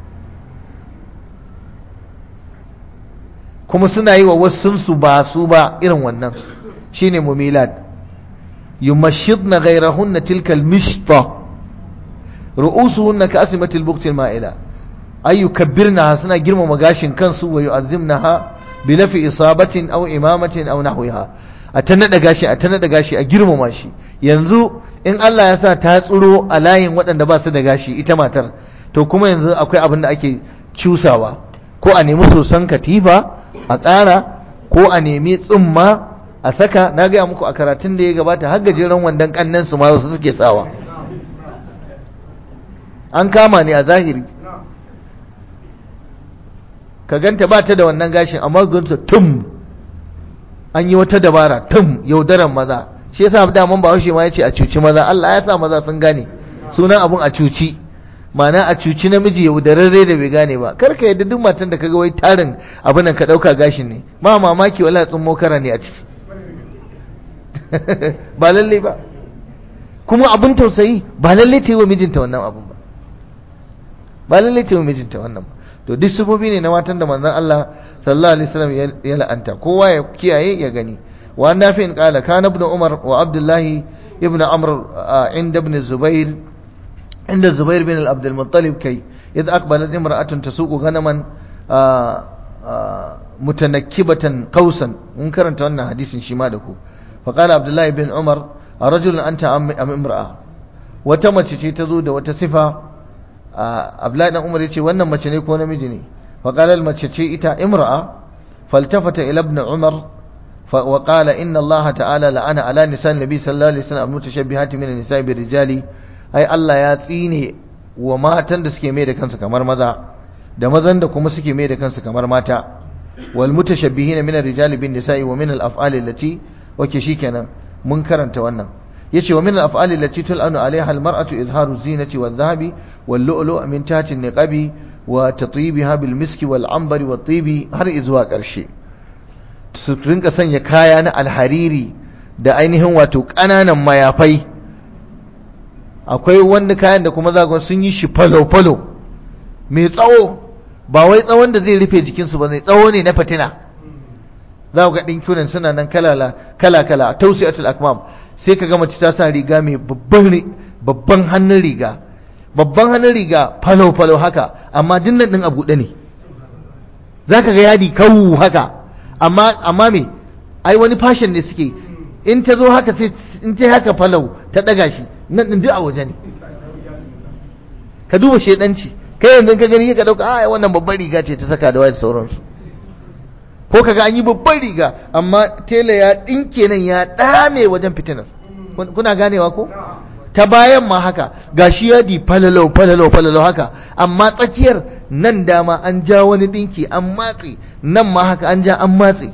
kuma suna yi wa wasunsu ba su ba irin wannan shine mumilat yumashidna ghayrahunna tilka almishta ru'usuhunna ka'asimatil buqtil ma'ila ay yukabbirnaha suna girmama gashin kansu wa yu'azzimnaha bi lafi isabatin aw imamatin aw nahwiha a ta nada gashi a ta nada gashi a girmama shi yanzu in Allah ya sa ta tsuro a layin waɗanda ba su da gashi ita matar to kuma yanzu akwai abin da ake cusawa ko a nemi sosan katifa a tsara ko a nemi tsumma a saka na gaya muku a karatun da ya gabata har gajeren wandon kannan su ma wasu suke sawa an kama ne a zahiri ka ganta ba ta da wannan gashin amma ganta tum an yi wata dabara tum yaudaran maza shi yasa daman ba haushe ma ya ce a cuci maza Allah ya sa maza sun gane sunan abun a cuci ma'ana a cuci namiji yaudararre da bai gane ba kar ka yadda duk matan da kaga wai tarin abin nan ka dauka gashin ne ma mamaki wala tsummo kara ne a ciki ba lalle ba kuma abin tausayi ba lalle ta yi wa mijinta wannan abun ba ba lalle ta yi wa mijinta wannan ba to duk sufofi ne na matan da manzon Allah sallallahu alaihi wasallam ya la'anta kowa ya kiyaye ya gani wa nafi'in qala kana ibn umar wa abdullah ibn amr inda ibn zubair inda zubair bin abd al-muttalib kai idh aqbalat imra'atun tasuqu ghanaman mutanakkibatan qausan mun karanta wannan hadisin shi ma da ku fa qala abdullah ibn umar rajulun anta am imra'a wata mace ce ta zo da wata sifa abdullahi dan umar yace wannan mace ne ko namiji ne fa qala mace ce ita imra'a faltafata ila ibn umar wa qala inna allaha ta'ala la'ana ala nisa nabi sallallahu alaihi wasallam mutashabbihati min an-nisa'i bir-rijali ai Allah ya tsine wa matan da suke mai da kansu kamar maza da mazan da kuma suke mai da kansu kamar mata wal mutashabbihina min ar-rijali bin nisa'i wa min al-af'ali allati wake shikenan mun karanta wannan yace wa min al-af'ali allati tul'anu 'alayha al-mar'atu izharu zinati wadh-dhahabi wal-lu'lu' min tahti an-niqabi wa tatyibiha bil miski wal ambari wat tibi har izuwa karshe su rinka sanya kaya na alhariri da ainihin wato ƙananan mayafai akwai wani kayan da kuma zagon sun yi shi falo-falo mai tsawo ba wai tsawon da zai rufe jikinsu ba ne tsawo ne na fatina za ku ga ɗinkunan suna nan kala-kala a tausiyatul akmam sai ka gama ta sa riga mai babban hannun riga babban hannun riga falo-falo haka amma dinnan ɗin a buɗe ne za ka ga yadi kawu haka amma amma me ai wani fashion ne suke in ta zo haka sai in ta haka falau ta ɗaga shi nan ɗin duk a waje ne ka duba shedanci kai yanzu ka gani ka dauka a wannan babbar riga ce ta saka da wayar sauransu ko kaga an yi babbar riga amma tela ya dinke nan ya dame wajen fitinar kuna ganewa ko ta bayan ma haka gashi yadi falalau falalau falalau haka amma tsakiyar nan dama an ja wani dinki an matse nan ma haka an ja an matse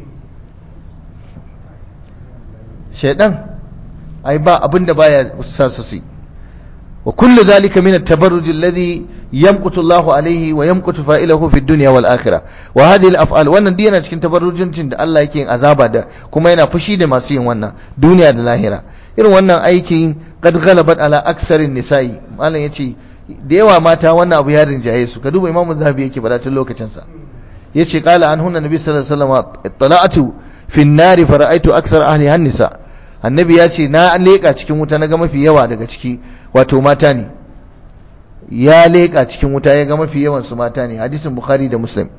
shaidan ai ba abin da baya sa su su wa kullu zalika min at-tabarruj alladhi yamqutu Allah alayhi wa yamqutu fa'ilahu fi dunya wal akhirah wa hadhihi al-af'al wannan dai yana cikin tabarrujin da Allah yake yin azaba da kuma yana fushi da masu yin wannan duniya da lahira irin wannan aikin qad ghalabat ala aksarin nisa'i malam yace da yawa mata wannan abu ya rinjaye su ka duba imamu zahabi yake bada tun lokacin sa yace qala anhunna nabi sallallahu alaihi wasallam ittala'tu fi an-nari fara'aytu aksar ahli an-nisa annabi ya ce na leƙa cikin wuta na ga mafi yawa daga ciki wato mata ne ya leƙa cikin wuta ya ga mafi yawan su mata ne hadisin bukhari da muslim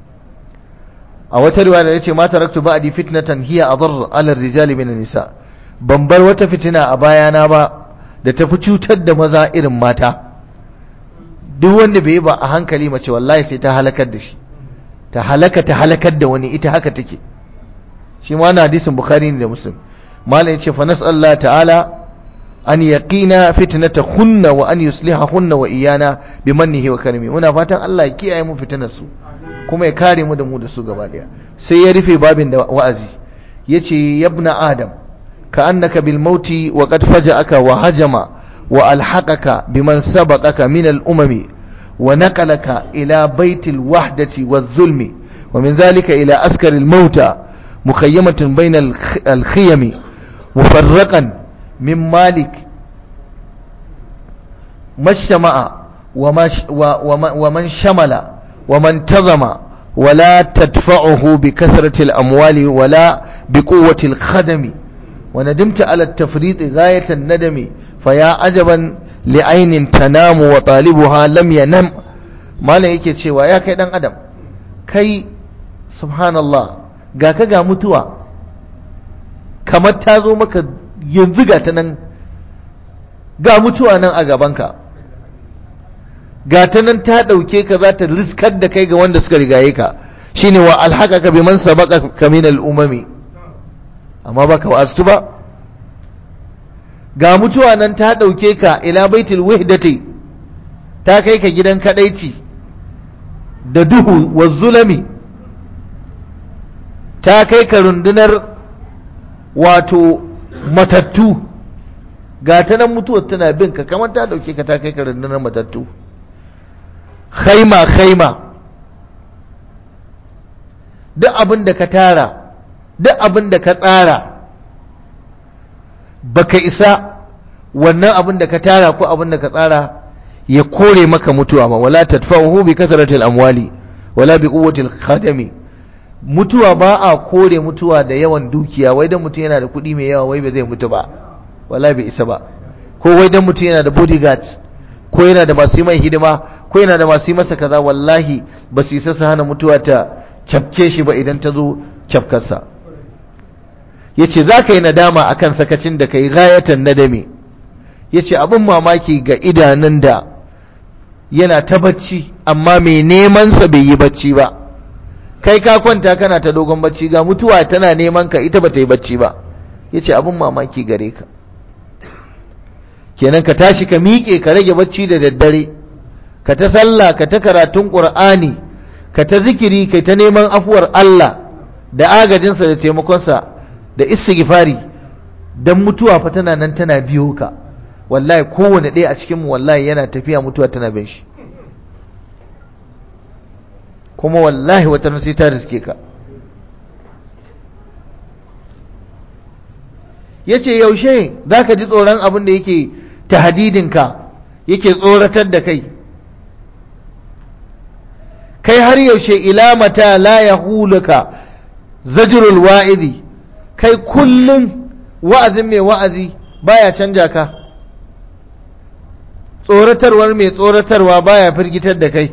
a wata riwaya da yace mata raktu ba'di fitnatan hiya adar ala rijali min nisa ban bar wata fitina a bayana ba da tafi cutar da maza irin mata duk wanda bai yi ba a hankali mace wallahi sai ta halakar da shi ta halaka ta halakar da wani ita haka take shi ma na hadisin bukhari ne da muslim malam yace fa nas'allahu ta'ala an yaqina fitnata hunna wa an yusliha hunna wa iyana bi mannihi wa karimi muna fatan Allah ya kiyaye mu fitinar su kuma ya kare mu da mu da su gaba daya sai ya rufe babin da wa'azi yace yabna adam ka annaka bil mauti wa qad faja'aka wa hajama wa alhaqaka biman sabaqaka min al umami wa naqalaka ila baitil wahdati waz zulmi wa min zalika ila askar al mauta mukhayyamatun bainal al-khiyami mufarraqan min malik mashtama'a ومن شمل ومن تزم ولا تدفعه بكثرة الأموال ولا بقوة الخدم وندمت على التفريط غاية الندم فيا عجبا لعين تنام وطالبها لم ينم ما لا yake cewa ya kai dan adam kai subhanallah ga ka ga mutuwa kamar ta zo maka yanzu ga ta nan ga mutuwa nan a gabanka ga ta nan ta ɗauke ka za ta riskar da kai ga wanda suka rigaye ka shine wa alhaka ka bi man sabaka ka min al'umami amma ba ka wa'astu ba ga mutuwa nan ta ɗauke ka ila baitul wihdati ta kai ka gidan kadaici da duhu wa zulami ta kai ka rundunar wato matattu ga ta nan mutuwar tana bin ka kamar ta ɗauke ka ta kai ka rundunar matattu khaima khaima duk abin da ka tara duk abin da ka tsara baka isa wannan abin da ka tara ko abin da ka tsara ya kore maka mutuwa ba wala tadfa'uhu bi kasratil amwali wala bi quwwatil khadami mutuwa ba a kore mutuwa da yawan dukiya wai dan mutum yana da kuɗi mai yawa wai ba zai mutu ba wala bai isa ba ko wai dan mutum yana da bodyguards ko yana da masu yi mai hidima ko yana da masu yi masa kaza wallahi ba su isa su hana mutuwa ta cafke shi ba idan ta zo cafkarsa ya ce za ka yi nadama a kan sakacin da ka yi gayatan nadame ya ce abin mamaki ga idanun da yana ta bacci amma mai nemansa bai yi bacci ba kai ka kwanta kana ta dogon bacci ga mutuwa tana neman ka ita ba ta yi bacci ba ya ce abin mamaki gare ka kenan ka tashi ka miƙe ka rage bacci da daddare ka ta sallah ka ta karatun ƙur'ani ka ta zikiri kai ta neman afuwar Allah da agajinsa da taimakonsa da istighfari dan mutuwa fa tana nan tana biyo ka wallahi kowane ɗaya a cikinmu wallahi yana tafiya mutuwa tana bin shi kuma wallahi wata sai ta riske ka yace yaushe zaka ji tsoron abin da yake tahdidinka yake tsoratar da kai kai har yaushe ila mata la yahuluka zajrul wa'idi kai kullun wa'azin mai wa'azi baya canja ka tsoratarwar mai tsoratarwa baya firgitar da kai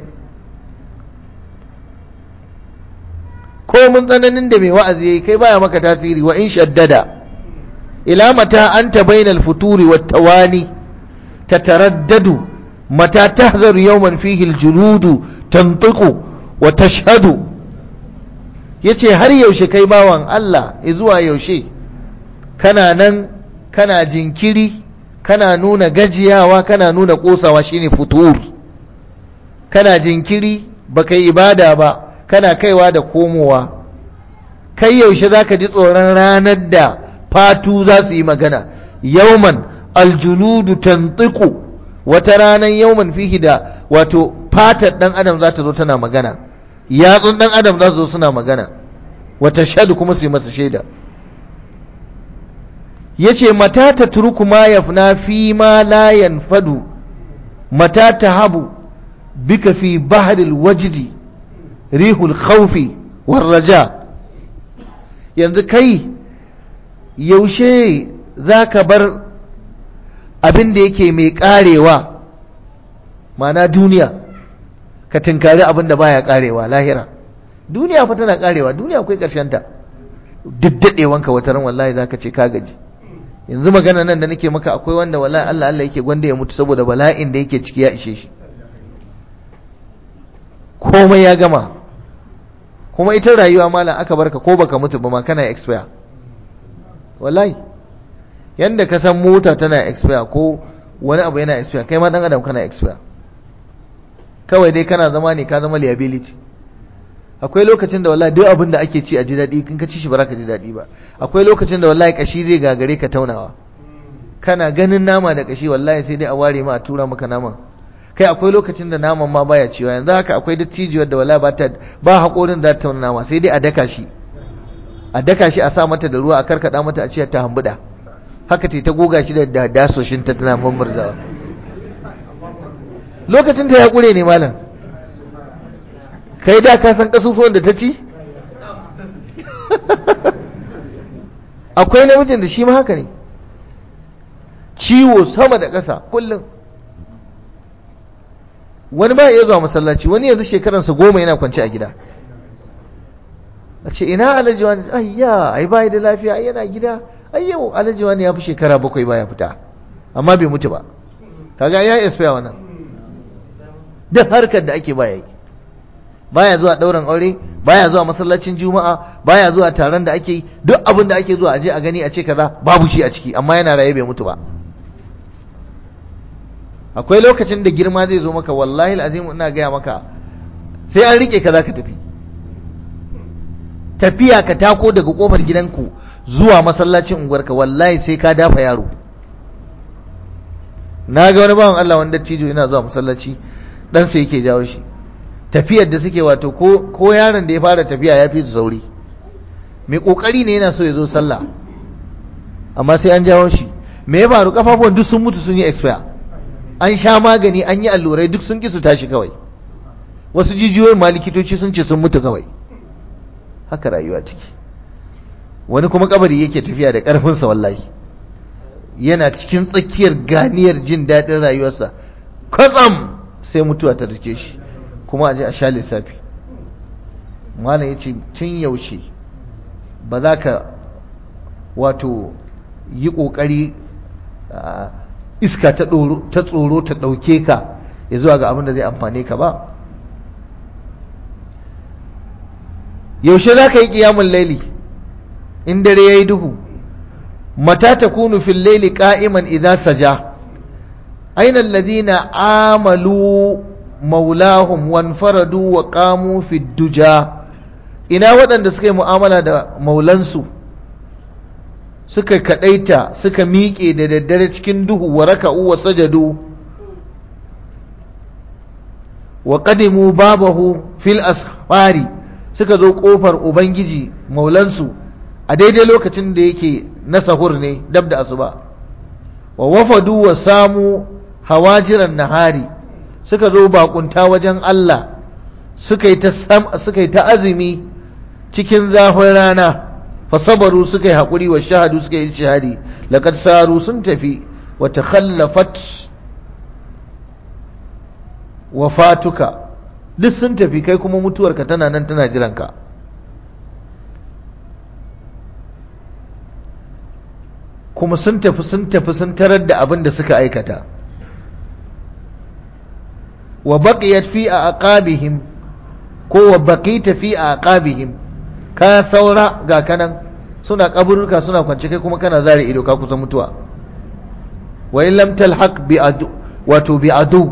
ko mun tsananin da mai wa'azi yayi kai baya maka tasiri wa in shaddada ila mata anta bainal futuri wat tawani tataraddadu mata tahzaru yawman fihi aljuludu tantiqu wa tashhadu yace har yaushe kai bawan Allah zuwa yaushe kana nan kana jinkiri kana nuna gajiyawa kana nuna kosawa shine futur kana jinkiri baka yi ibada ba kana kaiwa da komowa kai yaushe zaka ji tsoron ranar da fatu za su yi magana yauman aljuludu tantiqu wata ranar yauman fihi da wato fatar dan adam za ta zo tana magana yatsun dan adam za su zo suna magana wata shadu kuma su yi masa shaida yace mata ta turku ma yafna fi ma la yanfadu mata ta habu bika fi bahril wajdi rihul khawfi war raja yanzu kai yaushe za ka bar abin da yake mai karewa mana duniya ka tinkari abin da baya karewa lahira duniya fa tana karewa duniya akwai ta duk daɗewanka wata ran wallahi za ka ce ka gaji yanzu magana nan da nake maka akwai wanda wallahi Allah Allah yake gwanda ya mutu saboda bala'in da yake ciki ya ishe shi komai ya gama kuma ita rayuwa malam aka barka ko baka mutu ba ma kana expire wallahi yanda ka san mota tana expire ko wani abu yana expire kai ma dan adam kana expire kawai dai kana zama ne ka zama liability akwai lokacin da wallahi duk abin da ake ci a ji daɗi kin ka ci shi ba za ka ji daɗi ba akwai lokacin da wallahi kashi zai gagare ka taunawa kana ganin nama da kashi wallahi sai dai a ware ma a tura maka naman kai akwai lokacin da naman ma baya ciwa yanzu haka akwai dattijiyar da wallahi ba ta ba haƙorin da ta tauna nama sai dai a daka shi a daka shi a sa mata da ruwa a karkada mata a ce ta hambuda haka ta goga shi da dasoshin ta tana mamurzawa lokacin ta ya kure ne malam kai da ka san kasusuwan da ta ci akwai namijin da shi ma haka ne ciwo sama da ƙasa kullum wani ba ya zuwa masallaci wani yanzu shekaransa goma yana kwance a gida a ce ina alhaji wani ayya ai bai da lafiya ai yana gida ai yau alhaji wani ya fi shekara bakwai baya fita amma bai mutu ba kaga ya expire wannan duk harkar da ake baya yi baya zuwa ɗaurin aure baya zuwa masallacin juma'a baya zuwa taron da ake yi duk abin da ake zuwa aje a gani a ce kaza babu shi a ciki amma yana raye bai mutu ba akwai lokacin da girma zai zo maka wallahi alazim ina gaya maka sai an rike ka zaka tafi tafiya ka tako daga kofar gidanku zuwa masallacin unguwarka wallahi sai ka dafa yaro na ga wani bawan Allah wanda dattijo yana zuwa masallaci dan sai yake jawo shi tafiyar da suke wato ko ko yaron da ya fara tafiya ya fi su sauri mai kokari ne yana so ya zo sallah amma sai an jawo shi me ya faru kafafuwan duk sun mutu sun yi expire an sha magani an yi allurai duk sun ki su tashi kawai wasu jijiyoyin ma likitoci sun ce sun mutu kawai haka rayuwa take wani kuma kabari yake tafiya da ƙarfinsa wallahi yana cikin tsakiyar ganiyar jin daɗin rayuwarsa kwatsam sai mutuwa ta rike shi kuma a je a sha lissafi malam ya ce tun yaushe ba za ka wato yi ƙoƙari iska ta tsoro ta ɗauke ka ya zuwa ga abin da zai amfane ka ba yaushe za ka yi ƙiyamun laili in dare ya yi duhu mata ta kunu fil laili ƙa'iman idan saja aina alladhina amalu maulahum wanfaradu wa qamu fi duja ina waɗanda suka yi mu'amala da maulansu suka kadaita suka miƙe da daddare cikin duhu wa raka'u wa sajadu wa qadimu babahu fil asfari suka zo kofar ubangiji maulansu a daidai lokacin da yake na sahur ne dab da asuba wa wafadu wa samu hawajiran nahari suka zo bakunta wajen Allah suka yi ta suka yi ta azumi cikin zafin rana fasabaru suka yi haƙuri wa shahadu suka yi shahadi laqad saru sun tafi wa takhallafat wafatuka duk sun tafi kai kuma mutuwarka tana nan tana jiranka kuma sun tafi sun tafi sun tarar da abin da suka aikata wa baqiyat fi aqabihim ko wa baqita fi aqabihim ka saura ga kanan suna kaburruka suna kwance kai kuma kana zare ido ka kusa mutuwa wa in lam talhaq bi adu wato bi adu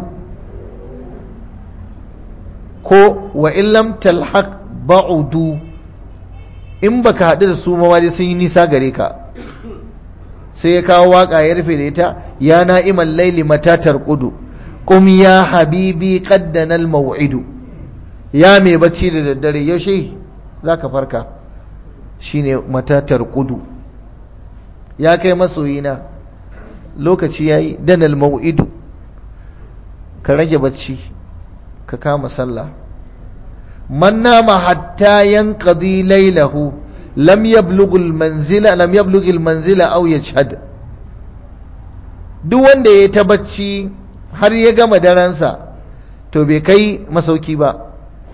ko wa in lam talhaq ba'udu in baka haɗu da su ma dai sun yi nisa gare ka sai ya kawo waka ya rufe da ita ya na'imal laili mata tarqudu qum ya habibi qaddana al maw'idu ya mai bacci da daddare yaushe zaka farka shine mata tarqudu ya kai masoyina lokaci yayi danal maw'idu ka rage bacci ka kama sallah man nama hatta yanqadi laylahu lam yablugh almanzila lam yablugh almanzila aw yajhad duk wanda ya ta bacci har ya gama daransa to bai kai masauki ba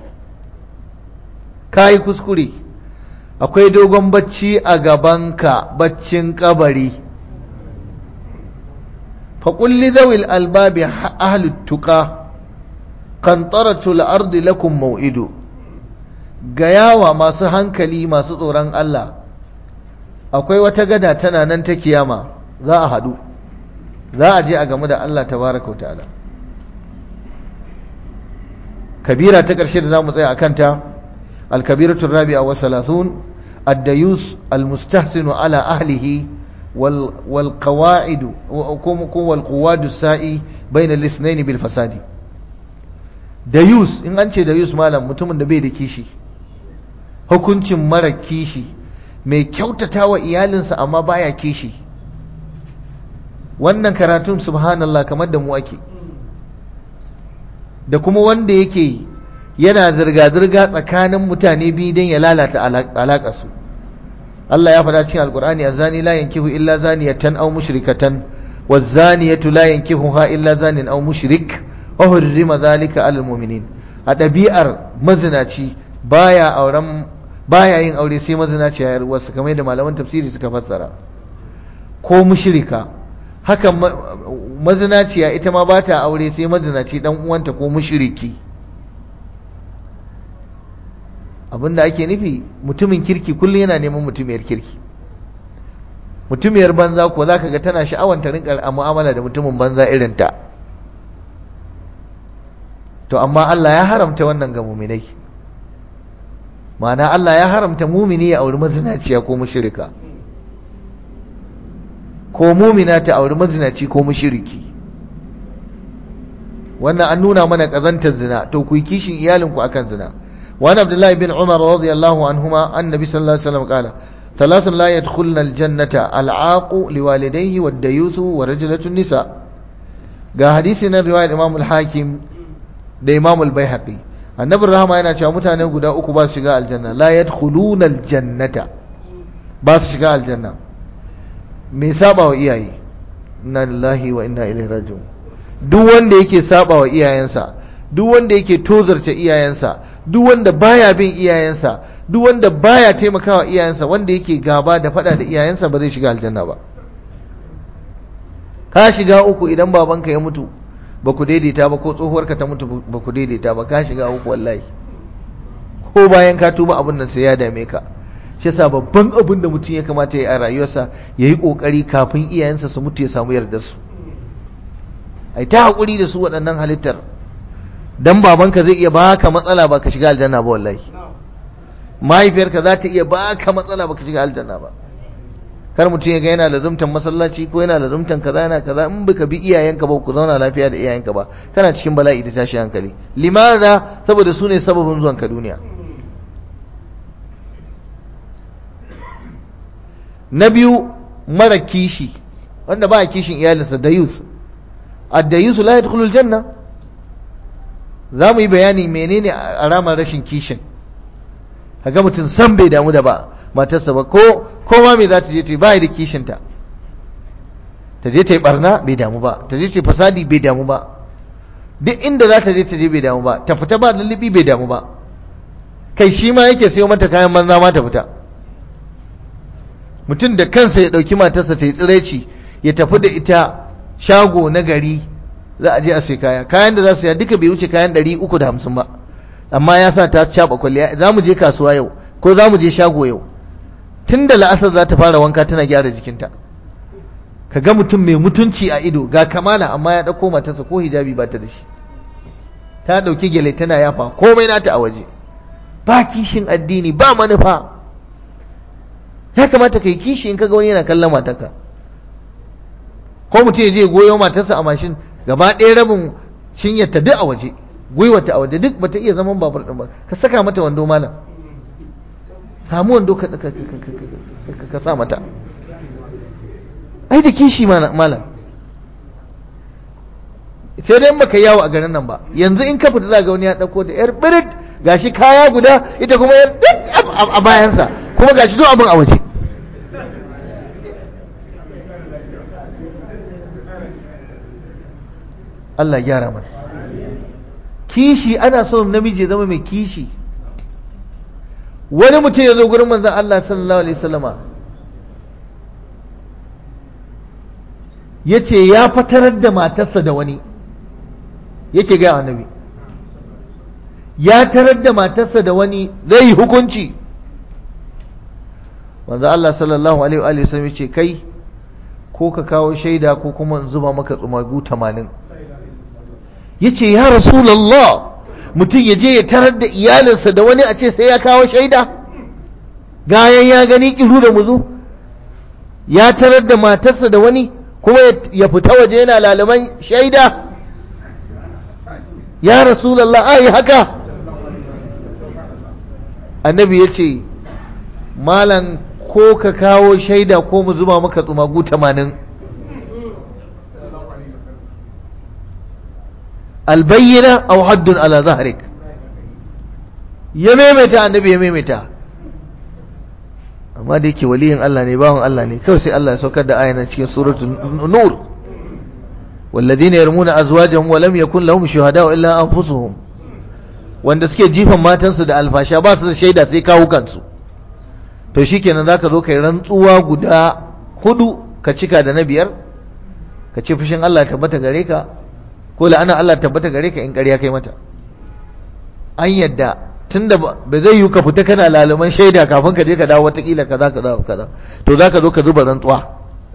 kai kuskure akwai dogon bacci a gabanka baccin kabari فقل لذوي الألباب أهل التقى قنطرة الأرض لكم موئد gayawa masu hankali masu tsoron Allah akwai wata gada tana nan ta kiyama za a haɗu za a je a gamu da Allah tabaraka ta'ala kabira ta ƙarshe da za mu tsaya a kanta alkabiratu rabi'a wa salasun addayus almustahsinu ala ahlihi wal qawaidu wal quwadu sa'i bayna al-ithnayn bil fasadi dayus in an ce dayus malam mutumin da bai da kishi hukuncin mara kishi mai kyautata wa iyalinsa amma baya kishi wannan karatun subhanallah kamar da mu ake da kuma wanda yake yana zirga-zirga tsakanin mutane biyu don ya lalata alaƙarsu Allah ya faɗa cikin alƙur'ani a zani la yankihu illa zaniyatan aw mushrikatan wa zaniyatu la yankihuha illa zanin aw mushrik wa hurrima zalika alal mu'minin a ɗabi'ar mazinaci baya auren baya yin aure sai mazinaci ya wasu kamar da malaman tafsiri suka fassara ko mushrika haka mazinaciya ita ma ba ta aure sai mazinaci dan uwanta ko mushriki abinda ake nufi mutumin kirki kullum yana neman mutumiyar kirki mutumiyar banza ko zaka ga tana sha'awar ta rinka mu'amala da mutumin banza irin ta to amma Allah ya haramta wannan ga muminai ma'ana Allah ya haramta mumini ya auri mazinaciya ko mushrika ko mumina ta auri mazinaci ko mushriki wannan an nuna mana kazantar zina to ku yi kishin iyalinku akan zina وعن عبد الله بن عمر رضي الله عنهما النبي صلى الله عليه وسلم قال ثلاث لا يدخلن الجنة العاق لوالديه والديوث ورجلة النساء ga hadisi na riwayar Imam al-Hakim da Imam al-Baihaqi annabi rahama yana cewa mutane guda uku ba su shiga aljanna la yadkhuluna aljannata ba su shiga aljanna me saba wa iyaye inna lillahi wa inna ilaihi raji'un duk wanda yake saba wa iyayensa duk wanda yake tozarta iyayensa duk wanda baya bin iyayensa duk wanda baya taimakawa iyayensa wanda yake gaba da fada da iyayensa ba zai shiga aljanna ba ka shiga uku idan babanka ya mutu ba ku daidaita ba ko tsohuwarka ta mutu ba ku daidaita ba ka shiga uku wallahi ko bayan ka tuba abin nan sai ya dame ka shi yasa babban abin da mutum ya kamata ya yi a rayuwarsa ya yi kokari kafin iyayensa su mutu ya samu yardar su ai ta hakuri da su waɗannan halittar dan babanka zai iya baka matsala ba ka shiga aljanna ba wallahi mahaifiyarka za ta iya baka matsala ba ka shiga aljanna ba kar mutum ya ga yana lazumtan masallaci ko yana lazumtan kaza yana kaza in baka bi iyayenka ba ku zauna lafiya da iyayenka ba kana cikin bala'i da tashi hankali limaza saboda su ne sababin zuwan ka duniya na biyu mara kishi wanda ba kishin iyalinsa da yus ad-dayus la yadkhulu al-janna za mu yi bayani menene alamar rashin kishin kaga mutum san bai damu da ba matarsa ba ko ko ma me za ta je ta yi ba da kishinta ta je ta yi barna bai damu ba ta je ta yi fasadi bai damu ba duk inda za ta je ta je bai damu ba ta fita ba lullubi bai damu ba kai shi ma yake sayo mata kayan banza ma ta fita mutum da kansa ya ɗauki matarsa ta yi tsiraici ya tafi da ita shago na gari za a je a sai kaya kayan da za su ya duka bai wuce kayan ɗari uku da hamsin ba amma ya sa ta caɓa kwalliya za mu je kasuwa yau ko za mu je shago yau tun da la'asar za ta fara wanka tana gyara jikinta ka ga mutum mai mutunci a ido ga kamala amma ya ɗauko matarsa ko hijabi ba ta da shi ta ɗauki gyale tana yafa komai nata a waje ba kishin addini ba manufa ya kamata ka yi kishi in kaga wani yana kallon matarka ko mutum ya je goyo matarsa a mashin gaba ɗaya rabin cinyarta duk a waje gwiwata a waje duk bata iya zaman babur ɗin ba ka saka mata wando malam samu wando ka ka sa mata ai da kishi malam sai dai baka yawo a garin nan ba yanzu in ka fita za ga wani ya ɗauko da yar birit gashi kaya guda ita kuma yar duk a bayansa kuma gashi duk abin a waje Allah gyara mana kishi ana son namiji zama mai kishi wani mutum ya zo gurin manzan Allah sallallahu alaihi wasallama ya ce ya fatarar da matarsa da wani yake gaya annabi ya tarar da matarsa da wani zai yi hukunci manzan Allah sallallahu alaihi wasallam ya ce kai ko ka kawo shaida ko kuma in zuba maka tsumagu tamanin ya ce ya rasulallah mutum ya je ya tarar da iyalinsa da wani a ce sai ya kawo shaida gayan ya gani kiru da muzu ya tarar da matarsa da wani kuma ya fita waje yana lalaman shaida ya rasulallah ai haka annabi ya ce malan ko ka kawo shaida ko mu zuba maka tsumagu tamanin albayyana aw haddun ala zahrik ya maimaita annabi ya maimaita amma da yake waliyin Allah ne bawan Allah ne kawai sai Allah ya saukar da ayana cikin suratul nur والذين يرمون أزواجهم ولم يكن لهم شهداء إلا أنفسهم wanda suke jifan matansu da alfasha ba su da shaida sai kawo kansu to shikenan zaka zo kai rantsuwa guda hudu ka cika da na biyar ka ce fushin Allah tabbata gare ka ko la'ana Allah tabbata gare ka in ƙarya kai mata an yadda tunda ba zai yi ka fita kana laluman shaida kafin ka je ka dawo watakila kaza kaza kaza to zaka zo ka zuba rantsuwa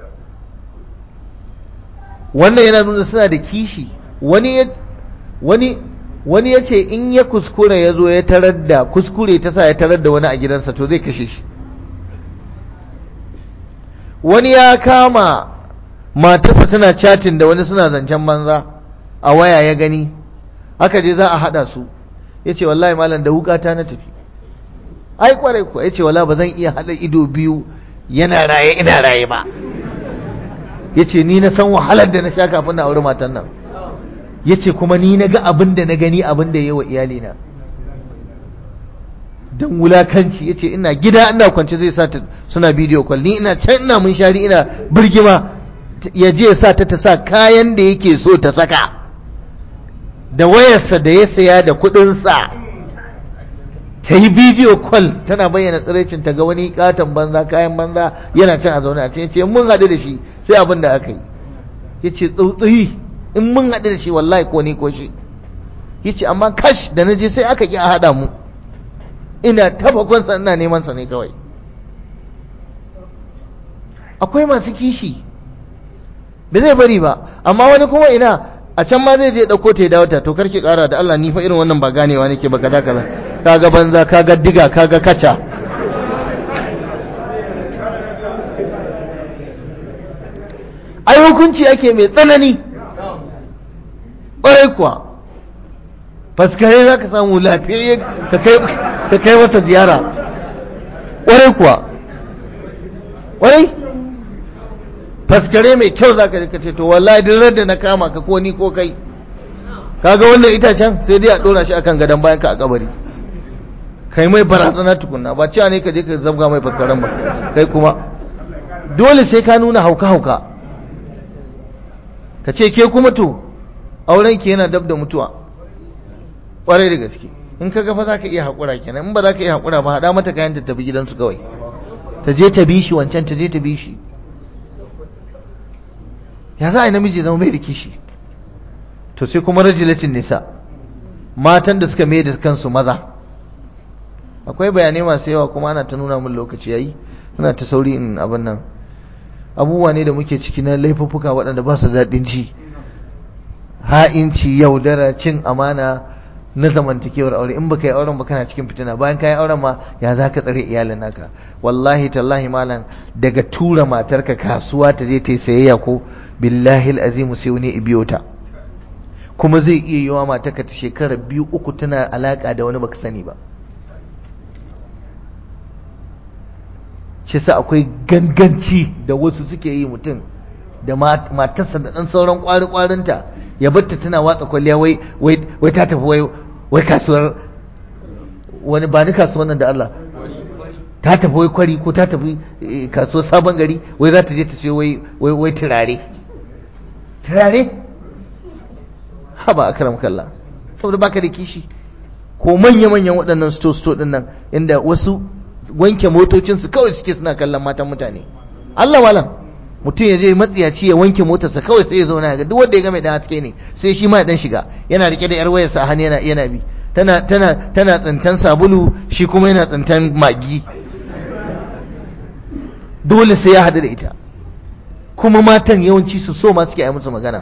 wannan yana nuna suna da kishi wani wani wani ya ce in ya kuskure ya zo ya tarar da kuskure ta sa ya tarar da wani a gidansa to zai kashe shi wani ya kama matarsa tana chatin da wani suna zancen banza a waya ya gani aka je za a haɗa su ya ce wallahi malam da wukata na tafi ai kwarai kuwa ya ce wala ba zan iya haɗa ido biyu yana raye ina raye ba ya ce ni na san wahalar da na sha kafin na auri matan nan ya ce kuma ni na ga abin da na gani abin da ya yi wa iyalina don wulakanci ya ce ina gida ina kwance zai sa ta suna bidiyo kwal ni ina can ina mun shari ina birgima ya je sa ta ta sa kayan da yake so ta saka da wayarsa da ya saya da kuɗinsa ta yi bidiyo kwal tana bayyana tsiraicin ta ga wani katon banza kayan banza yana can a zaune a ce mun haɗu da shi sai abin da aka yi ya ce tsautsayi in mun haɗu da shi wallahi ko ni ko shi ya ce amma kash da na je sai aka ƙi a haɗa mu ina tabakonsa ina neman sa ne kawai akwai masu kishi ba zai bari ba amma wani kuma ina a can ma zai je ɗauko ta ya dawo ta to karki ƙara da Allah ni fa irin wannan ba ganewa nake ba kaza kaza kaga banza kaga diga kaga kaca ai hukunci ake mai tsanani ƙwarai kuwa faskare za ka samu lafiyayye ka kai masa ziyara ƙwarai kuwa ƙwarai faskare mai kyau za ka ce to wallahi duk da na kama ka ko ni ko kai kaga wannan itacen sai dai a ɗora shi akan gadon bayan ka a kabari kai mai barazana tukunna ba cewa ne ka je ka zabga mai faskaren ba kai kuma dole sai ka nuna hauka-hauka ka ce ke kuma to auren ki yana dab da mutuwa ƙwarai da gaske in ka gafa za ka iya haƙura kenan in ba za ka iya haƙura ba haɗa mata kayan ta tafi gidansu kawai ta je ta bi shi wancan ta je ta bi shi ya za a yi namiji zama mai da kishi to sai kuma rajilatin nisa matan da suka mai da kansu maza akwai bayanai masu yawa kuma ana ta nuna min lokaci yayi ina ta sauri in abin nan abubuwa ne da muke ciki na laifuffuka waɗanda ba su daɗin ji ha'inci yaudara cin amana na zamantakewar aure in baka yi auren ba kana cikin fitina bayan ka yi auren ma ya za ka tsare iyalin naka wallahi tallahi malam daga tura matarka kasuwa ta je ta yi sayayya ko billahi azimu sai wani ibiyo ta kuma zai iya yiwa matarka ta shekara biyu uku tana alaka da wani baka sani ba shi sa akwai ganganci da wasu suke yi mutum da matarsa da ɗan sauran ƙwari-ƙwarinta ya batta tana watsa kwalliya wai wai ta tafi wai wai kasuwar wani ba ni kasuwar nan da Allah ta tafi wai kwari ko ta tafi kasuwar sabon gari wai za ta je ta ce wai wai turare turare haba akram kallah saboda baka da kishi ko manya-manyan waɗannan sto-sto ɗin nan inda wasu wanke motocinsu kawai suke suna kallon matan mutane Allah walam mutum ya je matsiyaci ya wanke motarsa kawai sai ya zauna ga duk wanda ya ga mai dan haske ne sai shi ma ya dan shiga yana rike da yar wayarsa a hannu yana yana bi tana tana tana tsintan sabulu shi kuma yana tsintan magi dole sai ya hadu da ita kuma matan yawanci su so ma suke yi musu magana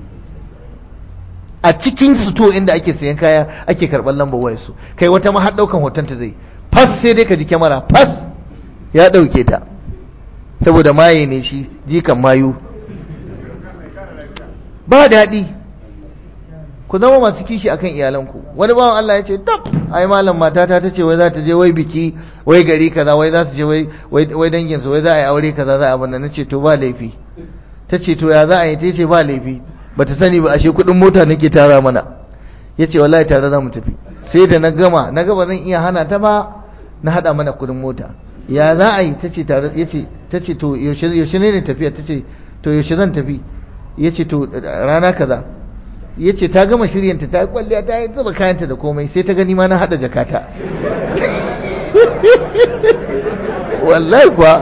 a cikin to inda ake sayan kaya ake karɓar lambar wayarsu kai wata ma har ɗaukan hoton ta zai fas sai dai ka ji kyamara fas ya ɗauke ta saboda maye ne shi jikan mayu ba daɗi ku zama masu kishi akan iyalanku wani bawan Allah ya ce tab ai malam matata ta ce wai za ta je wai biki wai gari kaza wai za su je wai wai dangin su wai za a yi aure kaza za a abin nan ce to ba laifi ta ce to ya za a yi ta ce ba laifi bata sani ba ashe kuɗin mota nake tara mana ya ce wallahi tare za mu tafi sai da na gama na gaba zan iya hana ta ba na haɗa mana kuɗin mota ya za a yi ta ce tare ya ce ta ce to yaushe ne ne tafiya ta ce to yaushe zan tafi ya ce to rana kaza ya ce ta gama shiryanta ta yi kwalliya ta yi zuba kayanta da komai sai ta gani ma na haɗa jakata wallahi kuwa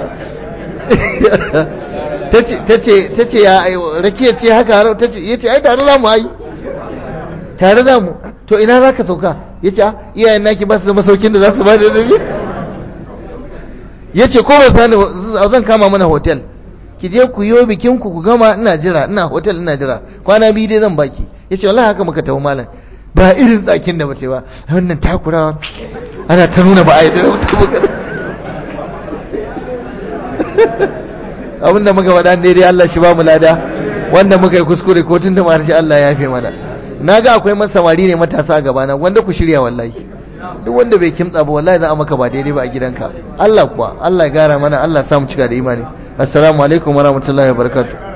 ta ce ya rakiya ce haka harau ta ce ya ce ai tare za mu ai tare za mu to ina za ka sauka ya ce iyayen naki ba su da masaukin da za su ba da zabi ya ce ko ba sani zan kama mana hotel ki je ku yi bikin ku ku gama ina jira ina hotel ina jira kwana biyu dai zan baki ya ce wallahi haka muka tafi malam ba irin tsakin da muke ba wannan takurawa ana ta nuna ba a yi da mutum abinda muka faɗa daidai Allah shi ba mu lada wanda muka yi kuskure ko tun da harshe Allah ya fi mana na ga akwai samari ne matasa a gabana wanda ku shirya wallahi duk wanda bai kimtsa ba wallahi za a maka ba daidai ba a gidanka Allah kuwa Allah ya gara mana Allah ya samu cika da imani assalamu alaikum warahmatullahi wabarakatuh